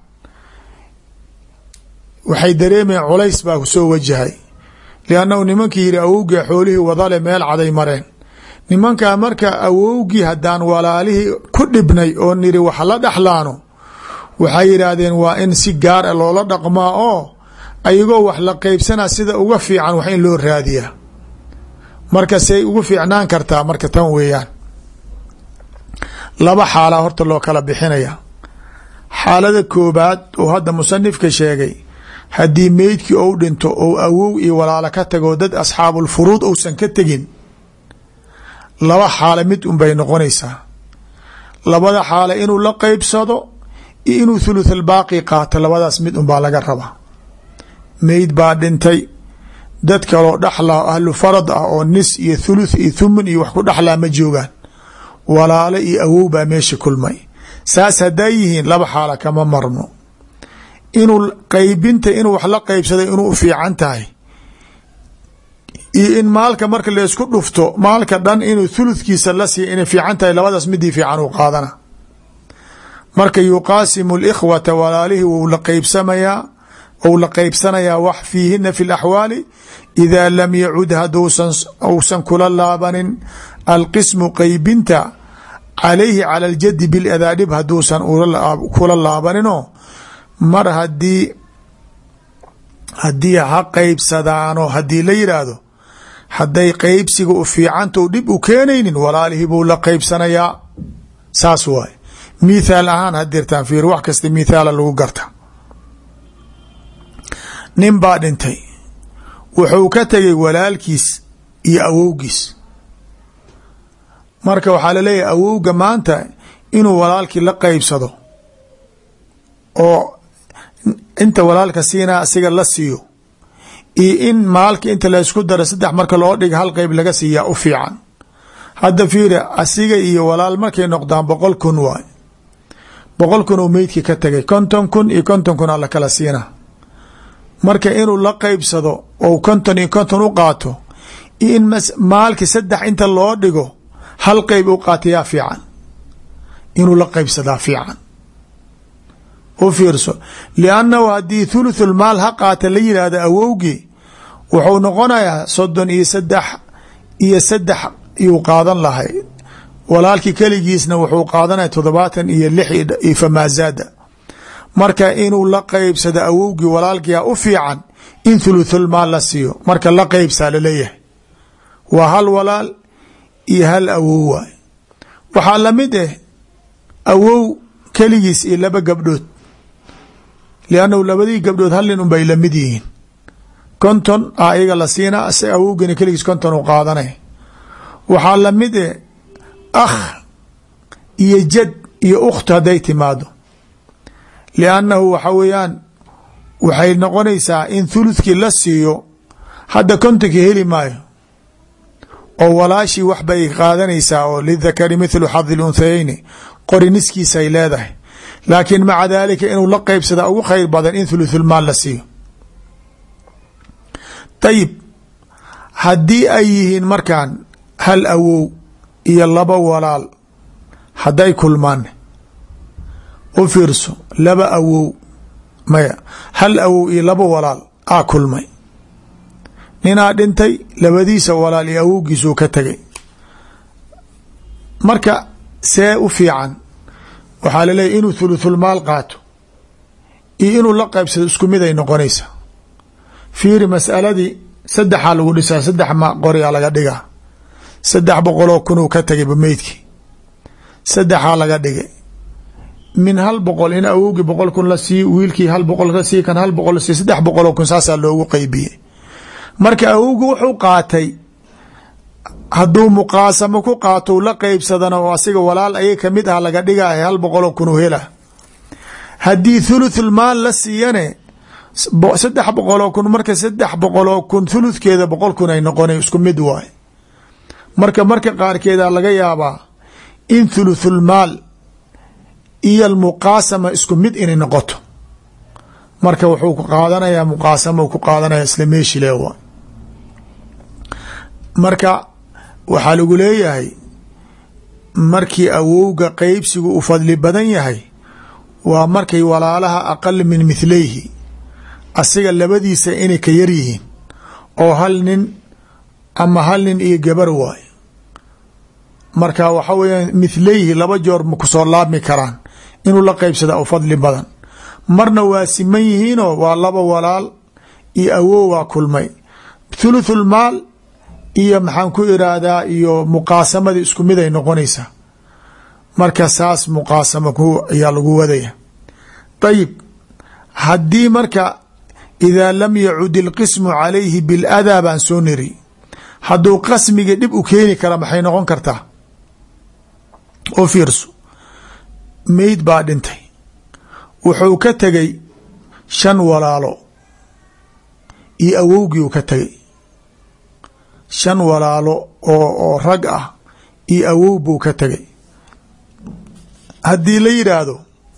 waxay dareemayeen culays baa kusoo wajahay liannahu nimankii yidhi awowgii xoolihii wadale meel caday mareen nimankaa marka awowgii haddaan walaalihii ku dhibnay oo niri wax la dhexlaano waxay yidhaahdeen waa in si gaar a loola dhaqmaa oo ayagoo wax la qeybsanaa sida uga fiican wax in loo raadiyaa marka say ugu fiicnaan kartaa marka tan weeyaan laba xaalaa horta loo kala bixinaya xaalada koobaad oo hadda musanifka sheegay haddii meydkii ou dhinto ou awow iyo walaalo ka tago dad asxaabulfuruud ousan ka tegin laba xaalo mid un bay noqonaysaa labada xaalo inuu la qeybsado iyo inuu thuluth albaaqi qaato labadaas mid un baa laga rabaa meyd baa dhintay dad kaloo dhexlaa ahlu farad ah oo nis iyo thuluth iyo thumun iyo wax ku dhexlaa ma joogaan walaalo iyo awow baa meesha kulmay saas hadday yihiin laba xaala kama marno inuu qeybinta inuu wax la qeybsaday inuu u fiican tahay iyo in maalka marka laysku dhufto maalka dhan inuu thuluthkiisa la siiya inay fiican tahay labadaas midii fiican uu qaadana marka yuqaasimu likhwata walaalihii wou la qeybsamayaa ou la qeybsanayaa wax fiihina fi laxwaali idaa lam yacud haduusan uusan kula laabanin alqismu qeybinta calayhi cala aljadi biladaa dhib haduusan kula laabaninoo mar hadii haddii ha qeybsadaano haddii la yidhaahdo hadday qeybsiga u fiicanta dhib u keenaynin walaalihii buu la qeybsanayaa saas waay mithaal ahaan hadirtaan fiir wax kasta mithaala lagu garta nin baa dhintay wuxuu ka tegay walaalkiis iyo awowgiis marka waxaa laleeyahay awowga maanta inuu walaalkii la qeybsado oo inta walaalka siinaa asiga la siiyo iyo in maalka inta laysku daro saddex marka loo dhiga hal qeyb laga siiyaa u fiican hadda fiiri asiga iyo walaal markay noqdaan boqol kun waay boqol kun uu meydkii ka tegay konton kun iyo konton kun aa la kala siina marka inuu la qeybsado ou konton iyo konton u qaato iyo in maalki saddex inta loo dhigo hal qeyb u qaatayaa fiican inuu la qeybsadaa fiican u fiirso liannahu haddii thuluthul maal ha qaata la yidhaahdo awowgii wuxuu noqonayaa soddon iyo saddex iyo saddex iyuu qaadan lahay walaalkii keligiisna wuxuu qaadanaya toddobaatan iyo lix iyo famaazaada marka inuu la qeybsado awowgii walaalkiia u fiican in thuluthul maal la siiyo marka la qeybsaa laleeyahay waa hal walaal iyo hal awow waay waxaa lamid ah awow keligiis iyo laba gabdhood liannahu labadii gabdhood hal nin unbay lamid yihiin konton a iyaga la siinaa ase awowgina keligiis konton u qaadanay waxaa lamid eh akh iyo jad iyo ukht hadday timaado liannahu waxa weeyaan waxay noqonaysaa in thuluthkii la siiyo hadda kontonkii heli maayo oo walaashii wax bay qaadanaysaa oo lidakari mithlu xadi lunthayeyni qori niskiisay leedahay laakiin maca daalika inuu la qeybsadaa ugu khayr badan in thuluthulmaal la siiyo dayib haddii ay yihiin markaan hal awow iyo laba walaal hadday kulmaan u fiirso laba awow maya hal awow iyo laba walaal aa kulmay ninaa dhintay labadiisa walaal iyo awowgiisuu ka tegay marka see u fiican waxaa laleeyahy inuu thuluthulmaal qaato iyo inuu la qaybsado isku mid ay noqonaysa fiiri masaladii saddexaa lagu dhisaa saddex ma qoriyaa laga dhigaa saddex boqoloo kunuu ka tagayba meydkii saddexaa laga dhigay min hal boqol in awowgii boqol kun la sii wiilkii hal boqol ka sii kan hal boqol la sii saddex boqoloo kun saasaa loogu qeybiyey marka awowgi wuxuu qaatay hadduu muqaasamo ku qaato la qeybsadana oo asiga walaal ayay kamid ah laga dhigaya hal boqoloo kun u hela haddii thuluthul maal la siiyane saddex boqoloo kun marka saddex boqoloo kun thuluthkeeda boqol kun ay noqona isku mid waay marka marka qaarkeeda laga yaabaa in thuluthul maal iyo almuqaasama isku mid inay noqoto marka wuxuu ku qaadanayaa muqaasama ku qaadanaya isla meeshile wa marka waxaa lagu leeyahay markii awowga qeybsigu u fadli badan yahay waa markay walaalaha aqal min mithlayhi asiga labadiisa inay ka yar yihiin oo hal nin ama hal nin iyo gabar waayo marka waxa weya mithlayhi laba joor ma kusoo laabmi karaan inuu la qeybsada u fadli badan marna waa siman yihiinoo waa laba walaal iyo awow waa kulmay thuluthul maal iyo maxaan ku iraahdaa iyo muqaasamadii isku mid ay noqonaysaa marka saas muqaasama ayaa lagu wadaya ayib haddii marka idaa lam yacud ilqismu calayhi biladaa baan soo niri hadduu qasmiga dhib u keeni kara maxay noqon kartaa oo fiirso meyd baa dhintay wuxuu ka tegay shan walaalo iyo awowgii uu ka tegay shan walaalo oo oo rag ah iyo awow buu ka tegay haddii la yidhaahdo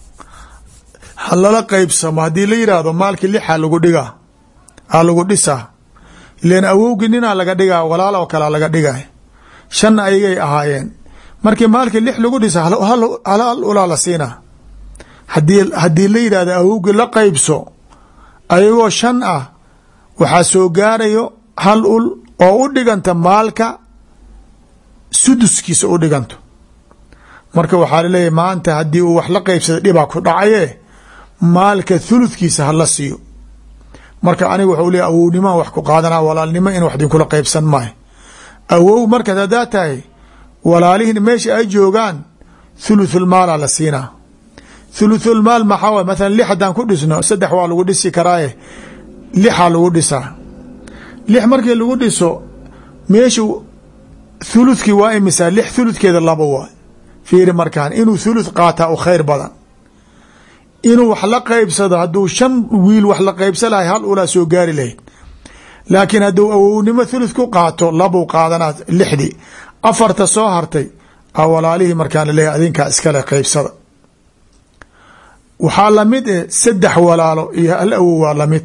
ha lala qeybsamo haddii la yidhaahdo maalkii lixa lagu dhigaa ha lagu dhisaa ilan awowgii ninaa laga dhigaa walaal oo kalea laga dhigay shan ayagay ahaayeen markii maalkii lix lagu dhisa hal ulaa la siinaa hadii haddii la yidhahdo awowgii la qeybso ayagoo shan ah waxaa soo gaarayo hal ul oo u dhiganta maalka suduskiisa u dhiganto marka waxaa laleeyahy maanta haddii uu wax la qeybsada dhibaa ku dhacaye maalka thuludkiisa hala siiyo marka aniga waxau leeya awownimoa wax ku qaadanaa walaalnimo in wax dinkula qeybsan maayo awow markaad haddaa tahay walaalihiin meesha ay joogaan thuluthulmaala la siinaa thuluthulmaal maxaa way mathalan lix haddaan ku dhisno saddex waa lagu dhisi karaaye lixaa lagu dhisaa lix markii lagu dhiso meeshu thuluthkii waa imisaa lix thuludkeeda laba waay fiiri markaan inuu thuluth qaataa u khayr badan inuu wax la qeybsado hadduu shan wiil wax la qeybsa lahay hal ulaa soo gaari lahayd laakiin hadduu awownimo thuluth ku qaato labuu qaadanaa lixdii afarta soo hartay a walaalihii markaan laleeyahy adinkaa iskale qeybsada waxaa lamid eh saddex walaalo iyo hal awow waa lamid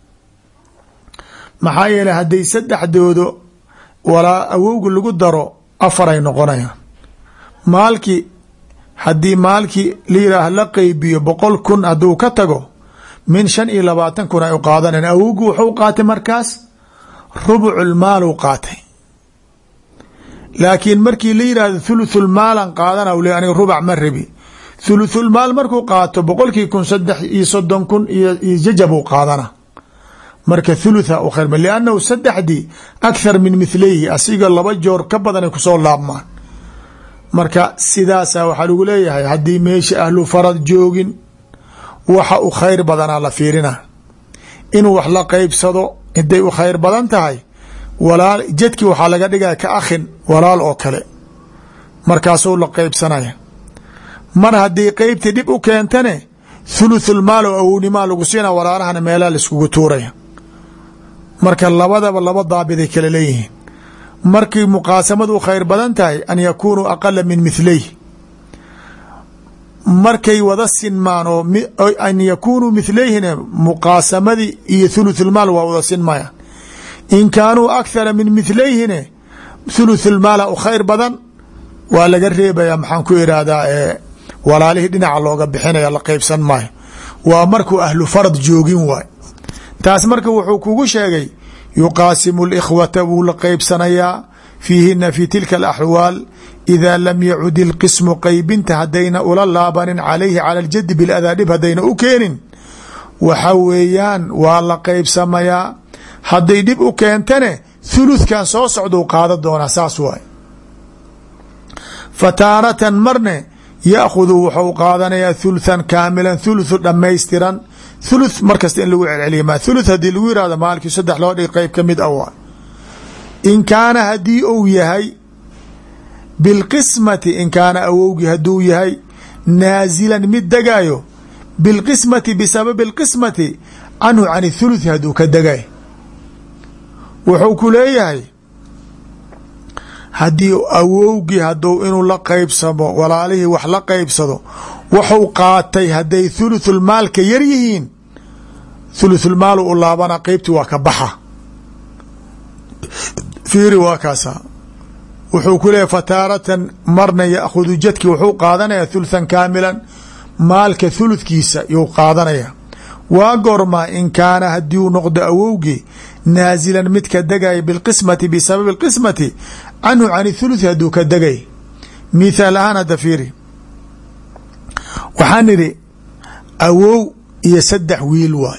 maxaa yeeley hadday saddexdoodo walaa awowga lagu daro afaray noqonayaan maalkii haddii maalkii la yidhaah la qeybiyo boqol kun hadduu ka tago min shan iyo labaatan kun ay u qaadanayan awowgu wuxuu qaatay markaas rubuculmaal u qaatay laakiin markii la yidhahdo thuluthulmaalan qaadana le aniga rubac ma rabi thuluthulmaal markuu qaato boqolkii kun saddex iyo soddon kun iyo jajabuu qaadana marka thulutha u khayr liannahu saddexdii akhar min mithlayhi asiga laba joor ka badanay kusoo laabmaan marka sidaasa waxaa lagu leeyahay haddii meesha ahlu farad joogin waxa u khayr badanaa la fiirina inuu wax la qeybsado inday u khayr badan tahay walaal jadkii waxaa laga dhigaya ka akhin walaal oo kale markaasuu la qeybsanaya mar haddii qeybtii dhib u keentane thuluthulmaal oo awownimaa lagu siina walaalahana meelaha laiskugu tuuraya marka labadaba laba daabiday kale leeyihiin markii muqaasamadu khayr badan tahay an yakunuu aqala min mithlayh markay wada sinmaan oo an yakunuu mithlayhina muqaasamadii iyo thuluthulmaal waa wada sinmaya in kaanuu akhara min mithlayhine thuluthulmaala u khayr badan waa laga reebaya maxaan ku irahdaa walaalihii dhinaca looga bixinaya la qeybsan maayo waa markuu ahlu farad joogin waay taas marka wuxuu kugu sheegay yuqaasimu likhwata wuu la qeybsanayaa fiihina fi tilka alaxwaal idaa lam yacud ilqismu qeybinta haddayna ula laabanin calayhi cala aljadi biladaa dhib haddayna u keenin waxa weeyaan waa la qeybsamayaa hadday dhib u keentane thuluthkan soo socdou qaada doonaa saas waay fa taaratan marne yaakhudu wuxuu qaadanayaa thuluthan kaamilan thuluthu dhammaystiran thuluth markasta in lagu celceliya ma thuluth haddii lagu yihahdo maalkii saddex loo dhig qeyb ka mid a waay in kaana haddii uu yahay bilqismati in kaana awowgii hadduu yahay naazilan mid degaayo bilqismati bisababi alqismati canhu can thuluthi hadduu ka degay wuxuu ku leeyahay haddii awowgii hadduu inuu la qeybsamo walaalihii wax la qeybsado waxuu qaatay hadday thuluthulmaalka yar yihiin thuluthulmaal u laabana qeybtii waa ka baxa fiiri waa kaasa wuxuu ku leeyahy fataaratan marna yaakhudu jadki wuxuu qaadanaya thuluthan kaamilan maalka thuludkiisa yuu qaadanaya waa gormaa in kaana haddii uu noqdo awowgii naazilan mid ka degaya bilqismati bisababi alqismati canhu can thuluthi hadduu ka degay mithaal ahaan hadda fiiri waxaan idhi awow iyo saddex wiil waay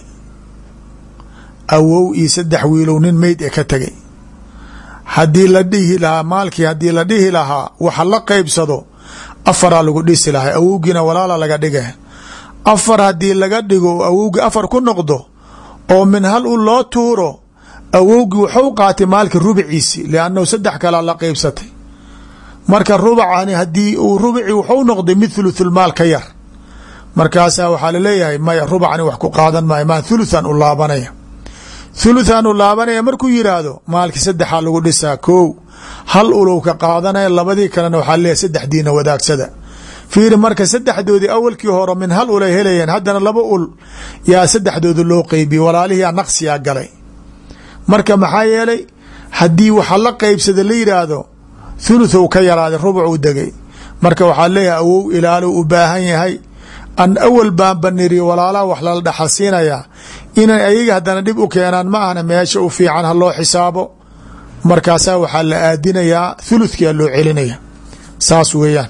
awow iyo saddex wiilow nin meyd ee ka tegay haddii la dhihi lahaa maalkii haddii la dhihi lahaa waxa la qeybsado afaraa lagu dhisi lahay awowgiina walaala laga dhiga afar haddii laga dhigo oo awowgii afar ku noqdo oo min hal u loo tuuro awowgii wuxuu qaatay maalka rubiciisi liannahu saddex kalaa la qeybsatay marka rubacani haddii uu rubici wuxuu noqday mid thuluthulmaal ka yar markaasaa waxaa laleeyahay maya rubacani wax ku qaadan maayo maa thuluthan u laabanaya thuluthan u laabanaya markuu yidhaahdo maalkii saddexaa lagu dhisaa kow hal ulow ka qaadanaya labadii kalena waxaa leeyahay saddexdiina wadaagsada fiiri marka saddexdoodii awalkii hore min hal ulay helayeen haddana laba ul yaa saddexdooda loo qeybiye walaalihiyaa naqsiyaa galay marka maxaa yeelay haddii waxa la qeybsada la yidhaahdo thuluth u ka yaraaday rubucuu degay marka waxaa leeyahay awow ilaalo u baahan yahay an awal baan baniri walaalaha wax lala dhaxal siinayaa inay ayaga haddana dhib u keenaan ma ahna meesha u fiican ha loo xisaabo markaasaa waxaa la aadinayaa thuluthkia loo celinaya saas weeyaan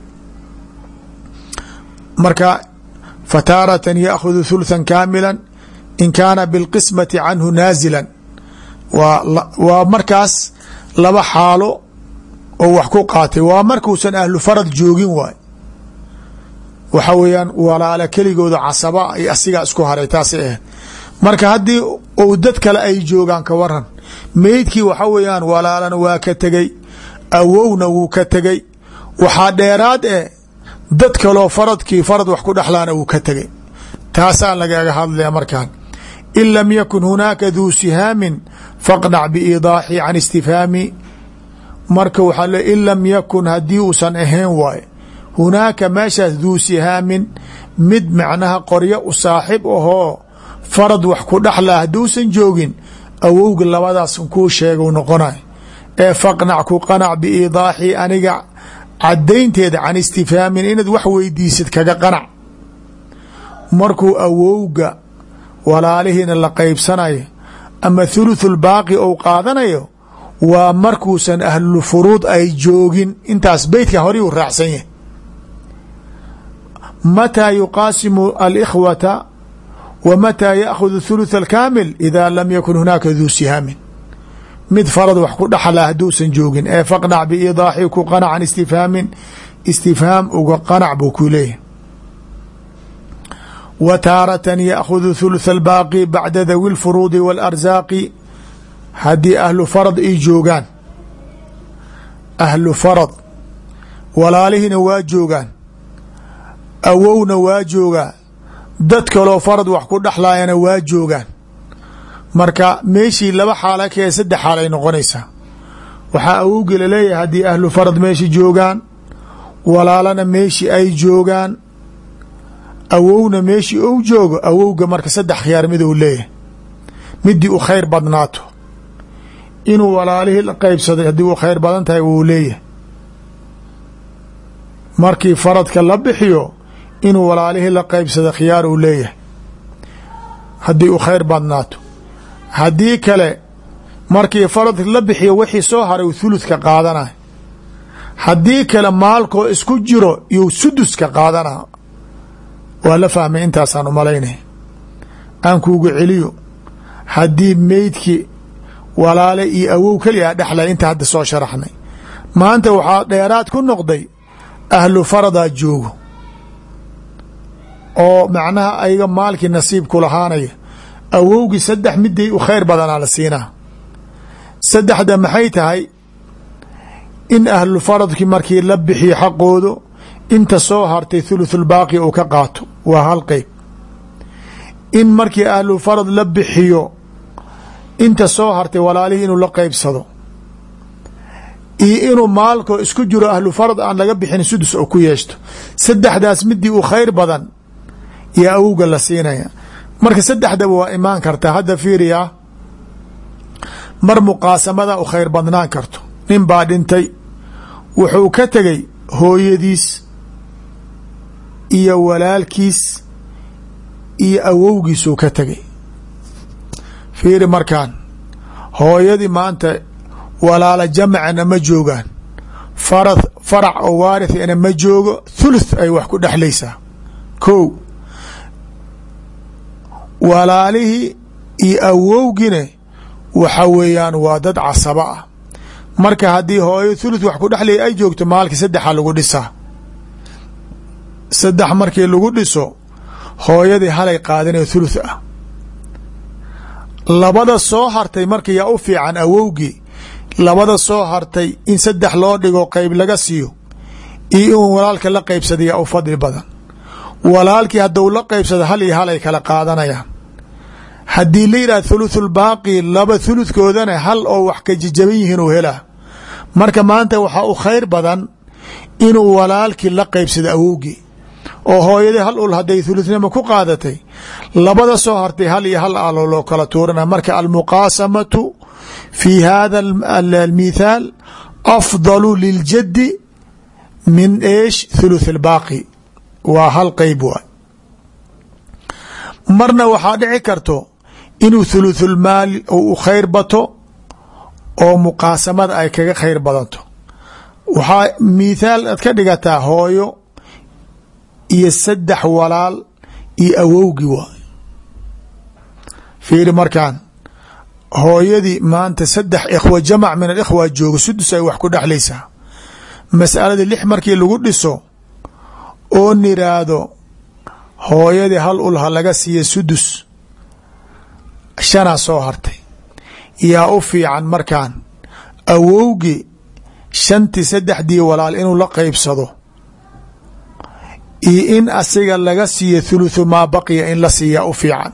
marka fataaratan yaakhudu thuluthan kaamila in kaana bilqismati canhu naazilan waa markaas laba xaalo oo wax ku qaatay waa markuusan ahlu farad joogin waay waxa weeyaan walaala keligooda casaba ay asigaa isku haray taasay ahayd marka haddii ou dad kale ay joogaan ka waran meydkii waxa weeyaan walaalana waa ka tegey awowna wuu ka tegey waxaa dheeraad eh dad kaloo faradkii farad wax ku dhexlaana wuu ka tegey taasaa lagaga hadlaya markaan in lam yakun hunaaka duu sihaamin faqnac biidaaxi can istifhaami marka waxaa le in lam yakun haddii uusan ahayn waaye hunaaka meeshaas duu sihaamin mid macnaha qoryo u saaxib ahoo farad wax ku dhexlaa hadduusan joogin awowga labadaas kuu sheegau noqonay ee faqnac ku qanac biidaaxi aniga cadaynteeda can istifhaamin inaad wax weydiisid kaga qanac markuu awowga walaalihiina la qeybsanayo ama thuluthul baaqi ou qaadanayo waa markuusan ahlu furuud ay joogin intaas beytka horay u raacsan yahay mataa yuqaasimu alikhwata wa mataa yaakhud thuluth alkaamil ida lam yakun hunaaka duu sihaamin mid farad wax ku dhaxla hadduusan joogin ee faqnac biidaaxi ku qanac can istifhaamin istifhaam uga qanac buu ku leeyahay wa taaratan yaakhudu thuluth albaaqi bacda dawi lfuruudi waalarsaaqi haddii ahlu farad ay joogaan ahlu farad walaalihina waa joogaan awowna waa joogaa dad kaloo farad wax ku dhexlaayana waa joogaan marka meeshii laba xaala kee saddex xaal ay noqonaysaa waxaa awowgii laleeyahay haddii ahlu farad meeshi joogaan walaalana meeshii ay joogaan awowna meeshii ou joogo awowga marka saddex khiyaar mid uu leeyahay midii u khayr badnaato inuu walaalihii la qeybsaday haddii uu khayr badan tahay wuu leeyahay markii faradka la bixiyo inuu walaalihii la qeybsada khiyaar uu leeyahay haddii uu khayr badnaato haddii kale markii faradka la bixiyo wixii soo haray thuluthka qaadanay haddii kale maalkoo isku jiro iyou suduska qaadanaa waa la fahmay intaasaan umalaynaya aan kuugu celiyo haddii meydki walaale iyo awow keliyaa dhexlay inta hadda soo sharaxnay maanta waxaa dheeraad ku noqday ahlu faradaa joogo oo macnaha ayaga maalkii nasiib ku lahaanaya awowgii saddex midii u khayr badanaa la siinaa saddexda maxay tahay in ahlu faradkii markii la bixiyo xaqoodu inta soo hartay thuluthulbaaqi uu ka qaato waa hal qeyb in markii ahlu farad la bixiyo inta soo hartay walaalihii inuu la qeybsado iyo inuu maalkoo isku jiro ahlu farad aan laga bixin sudus oo ku yeeshto saddexdaas midii u khayr badan yaa awowga la siinaya marka saddexdaba waa imaan kartaa hadda fiiriya mar muqaasamada u khayr badnaan karto nin baa dhintay wuxuu ka tegay hooyadiis iyo walaalkiis iyo awowgiisuu ka tegay fiiri markaan hooyadii maanta walaala jamacana ma joogaan fara farac oo waarithina ma joogo thuluth ay wax ku dhexlaysaa ko walaalihii iyo awowgine waxa weeyaan waa dad casabo ah marka haddii hooyo thuluth wax ku dhexlaya ay joogto maalkii saddexa lagu dhisaa saddex markii lagu dhiso hooyadii halay qaadinoo thuluth ah labada soo hartay marka yaa u fiican awowgii labada soo hartay in saddex loo dhigo qeyb laga siiyo iyo in walaalka la qeybsada yaa u fadli badan walaalkii hadduu la qeybsado hal iyo hal ay kala qaadanayaan haddii la yidhah thuluthulbaaqi laba thuluthkoodana hal oo wax ka jajaban yihiin uu helaa marka maanta waxaa u khayr badan inuu walaalkii la qeybsado awowgii oo hooyadii hal ul hadday thuluthnima ku qaadatay labada soo hartay hal iyo hal alo loo kala tuurana marka almuqaasamatu fi hada almithaal afdalu liljaddi min eesh thuluth albaaqi waa hal qeyb waay marna waxaa dhici karto inuu thuluthulmaal u khayr bato oo muqaasamada ay kaga khayr badanto waxaa mithaal aad ka dhigataa hooyo iyo saddex walaal iyo awowgii waay fiiri markaan hooyadii maanta saddex ikhwa jamac min alikhwa joogo sudus ay wax ku dhexlaysaa masaladii lix markii lagu dhiso oo niraahdo hooyadii hal ul ha laga siiya sudus shanaa soo hartay yaa u fiican markaan awowgii shantii saddexdii walaal inuu la qeybsado iyo in asiga laga siiyo thuluthu maa baqiya in la siiyaa u fiican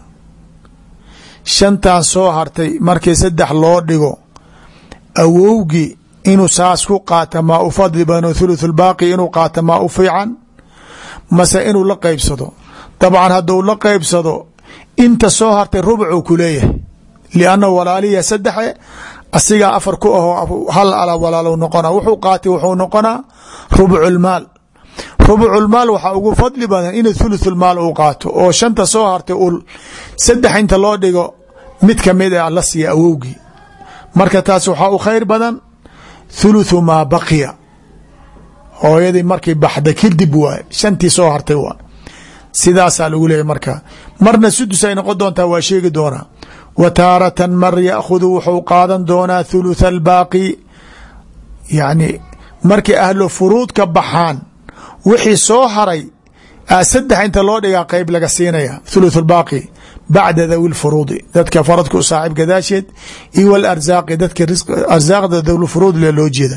shantan soo hartay markii saddex loo dhigo awowgii inuu saas ku qaata maa u fadli badan thuluthulbaaqi inuu qaata maa u fiican mase inuu la qeybsado dabcan hadduu la qeybsado inta soo hartay rubcuu ku leeyahay lianna walaaliya saddexe asigaa afar ku ahoo hal ala walaalow noqona wuxuu qaatay wuxuu noqonaa rubculmaal rubculmaal waxaa ugu fadli badan inuu thuluthulmaal uu qaato oo shanta soo hartay ul saddex inta loo dhigo mid kamid a la siiya awowgii marka taas waxaa u khayr badan thuluthu maa baqiya hooyadii markay baxda kadib waay shantii soo hartay waay sidaasaa lagu leeyahy marka marna sudus ay noqon doontaa waa sheegi doonaa wa taaratan mar yaakhudu wuxuu qaadan doonaa thulutha albaaqi yacni markay ahlu furuud ka baxaan wixii soo haray saddex inta loo dhigaa qeyb laga siinaya thuluth albaaqi bacda dawi lfuruudi dadka faradka u saaxiib gadaasheed iyo walarsaaqi dadka arsaaqda dawlfuruud le loo jeeda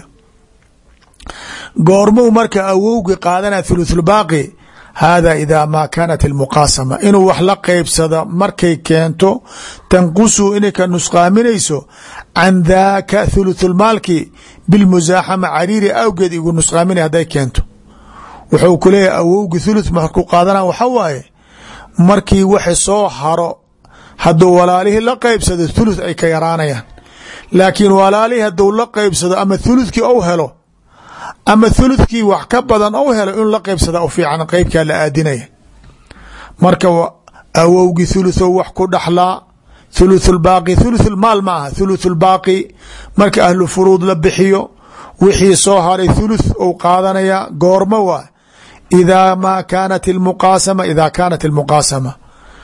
goormuu marka awowgi qaadana thuluthulbaaqi hada ida ma kaanat almuqaasama inuu wax la qeybsado markay keento tanqusu inay ka nusqaaminayso can daaka thuluthulmaalki bilmusaaxama cariiri awgeed igu nusqaaminay hadday keento wuxuu ku leeyahay awowgi thuluth marku qaadana waxa waaye markii waxi soo haro hadduu walaalihii la qeybsado thuluth ay ka yaraanayaan laakiin walaalihii hadduu la qeybsado ama thuluthkii ou helo ama thuluthkii wax ka badan ou helo inuu la qeybsada u fiican qeybkaa la aadinaya marka awowgii thuluthow wax ku dhaxlaa thuluth lbaaqi thuluth lmaal ma aha thuluth lbaaqi marka ahlu furuud la bixiyo wixii soo haray thuluth ou qaadanaya goormo waa idaa maa kaanat almuqaasama idaa kaanat almuqaasama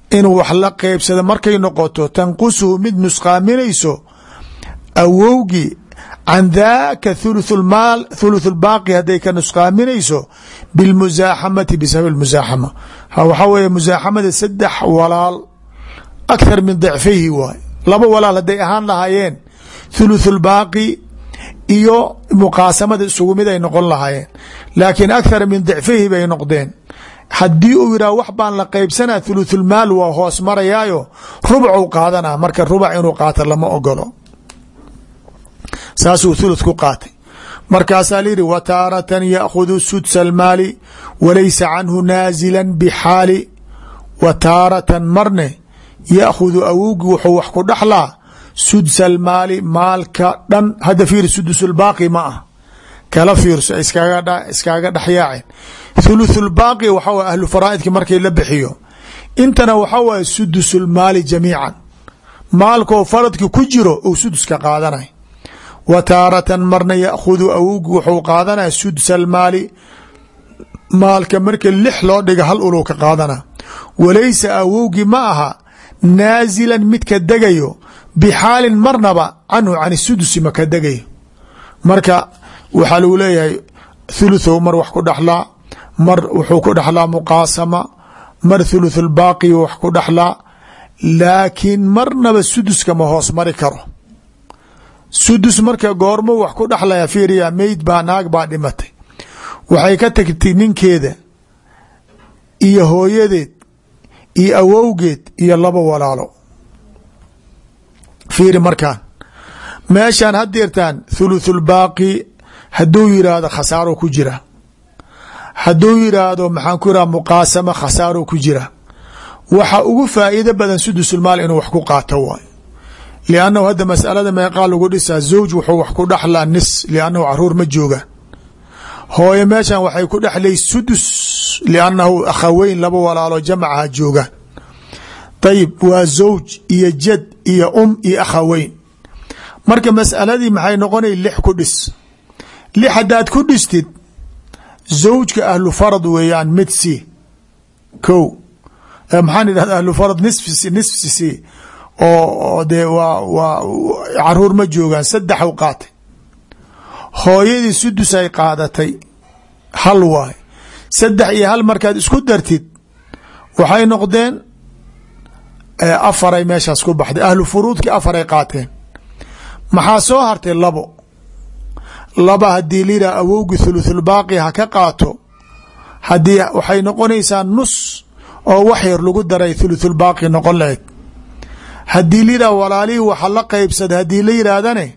inuu wax la qeybsado markay noqoto tanqusuhu mid nusqaaminayso awowgii can daaka thuluthulmaal thuluthulbaaqi hadday ka nusqaaminayso bilmusaaxamati bisabab musaaxama waxaa weeye musaaxamada saddex walaal akhar min dicfihi waay laba walaal hadday ahaan lahaayeen thuluthulbaaqi iyo muqaasamada isugu mid ay noqon lahaayeen laakiin akhar min dicfihi bay noqdeen haddii uu yidhah wax baan la qeybsanaa thuluthulmaal waa hoos marayaayo rubcu qaadanaa marka rubac inuu qaato lama ogolo saasuu thuluth ku qaatay markaasaa la yidhi wa taaratan yaakhhudu sudsa almaali walaysa canhu naazila bixaali wa taaratan marne yaakhudu awowgi wuxuu wax ku dhaxlaa sudsa almaali maalka dhan hadda fiir sudusulbaaqi ma ah kala fiirso iskaaga dhexyaaceen thuluthulbaaqi waxa way ahlu faraa'idki markii la bixiyo intana waxa waye sudusulmaali jamiican maalkoo faradki ku jiro uu suduska qaadanay wa taaratan marna yaakhudu awowgi wuxuu qaadanaya sudsa almaali maalka marka lix loo dhiga hal uluu ka qaadana walaysa awowgi ma aha naazilan mid ka degayo bixaalin marnaba canhu can sudusi ma ka degayo marka waxaa lagu leeyahay thuluthow mar wax ku dhaxlaa mar wuxuu ku dhaxlaa muqaasama mar thuluthulbaaqi wax ku dhaxlaa laakiin marnaba suduska ma hoos mari karo sudus marka goormo wax ku dhaxlaya fiiriya meyd baa naag baa dhimatay waxay ka tagtay ninkeeda iyo hooyadeed iyo awowgeed iyo laba walaalo fiiri markaan meeshaan haddeertaan thuluthulbaaqi hadduu yidhaahdo khasaaro ku jira hadduu yidhaahdo maxaan ku yidhahda muqaasama khasaaro ku jira waxa ugu faa'iido badan sudusulmaal inuu wax ku qaato waay liannahu hadda masalada meeqaa lagu dhisaa zawj wuxuu wax ku dhaxlaa nis liannahu caruur ma jooga hooye meeshan waxay ku dhexlay sudus liannahu akhaweyn laba walaalo jamacaha joogaan ayib waa zawj iyo jad iyo um iyo akhaweyn marka masaladii maxay noqonay lix ku dhis lix haddaad ku dhistid zawjka ahlu farad weeyaan mid si ko maxaan idhahda ahlu farad nisfi nisfi si oo dee waa waa caruur ma joogaan saddexu qaatay hooyadii sudus ay qaadatay hal waay saddex iyo hal markaad isku dartid waxay noqdeen afaray meeshaas ku baxday ahlu furuudkii afaray qaateen maxaa soo hartay labo laba haddii liraa awowgi thuluthulbaaqi ha ka qaato haddii waxay noqonaysaa nus oo wax yar lagu daray thuluthulbaaqi noqon lahayd haddii liraa walaalihii waxa la qeybsada haddii la yihaahdane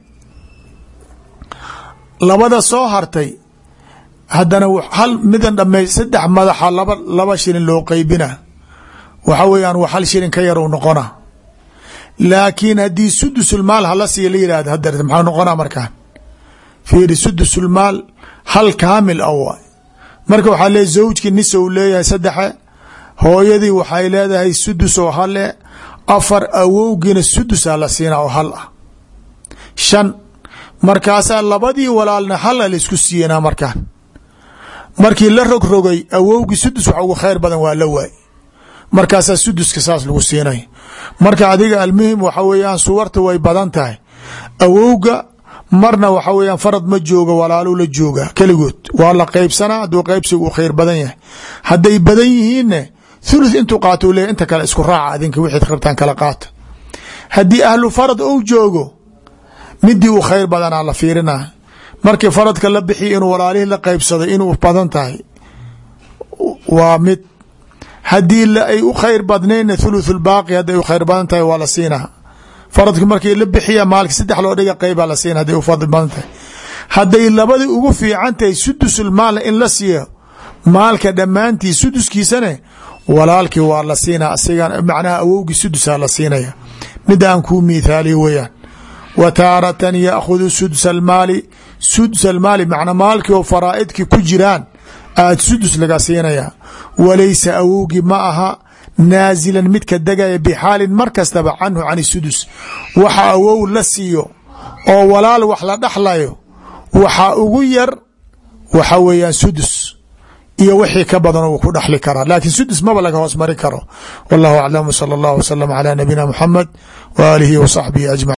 labada soo hartay haddana hal midan dhamey saddex madaxa laba laba shilin loo qeybina waxa weeyaan wa hal shilin ka yar u noqona laakiin haddii sudusulmaal hala siiya la yihahdo hadda maxaa noqonaa markaan fiiri sudusulmaal hal kaamil a waay marka waxaa leeyahy zawjkii nis u leeyahay saddexe hooyadii waxay leedahay sudus oo hale afar awowgiina sudusa la siinaa oo hal ah shan markaasaa labadii walaalna hala laisku siiyanaa markaan markii la rogrogay awowgii sudus wax ugu khayr badan waa la waay markaasaa suduska saas lagu siinay marka adiga almuhim waxa weeyaan suwarta way badan tahay awowga marna waxa weeyaan farad ma jooga walaaluu la jooga keligood waa la qeybsanaa hadduu qeybsiga uu khayr badan yahay hadday badan yihiinne thuluth intuu qaato u leeyahy inta kale isku raaca adinka wixid rabtaan kala qaata haddii ahlu farad ou joogo midii uu khayr badanaa la fiirina markii faradka la bixiya inuu walaalihii la qeybsado inuu badan tahay waa mid haddii ay u khayr badnaynna thuluthulbaaqi hadday u khayr badan tahay waa la siinaa faradki markii la bixiya maalka saddex loo dhiga qeyba la siina haday u fadli badan tahay hadday labadii ugu fiican tahay sudusulmaalna in la siiyo maalka dhammaantii suduskiisane walaalkii waa la siinaa asigan macnaha awowgii sudusaa la siinaya mid aan kuu miithaaliy weeyaan wa taaratan yaakhudu sudsa almaali sudsa almaali macnaa maalkii oo faraa'idkii ku jiraan aad sudus laga siinaya walaysa awowgii ma aha naazilan midka degaya bixaalin mar kastaba canhu can sudus waxa awow la siiyo oo walaal wax la dhaxlayo waxa ugu yar waxa weeyaan sudus iyo wixii ka badan uu ku dhaxli karaa laakiin sudus maba laga hoos mari karo wallahu aclam salى اllah wslm calى nabiyina mxamed w aalihi w saxbihi ajmaciin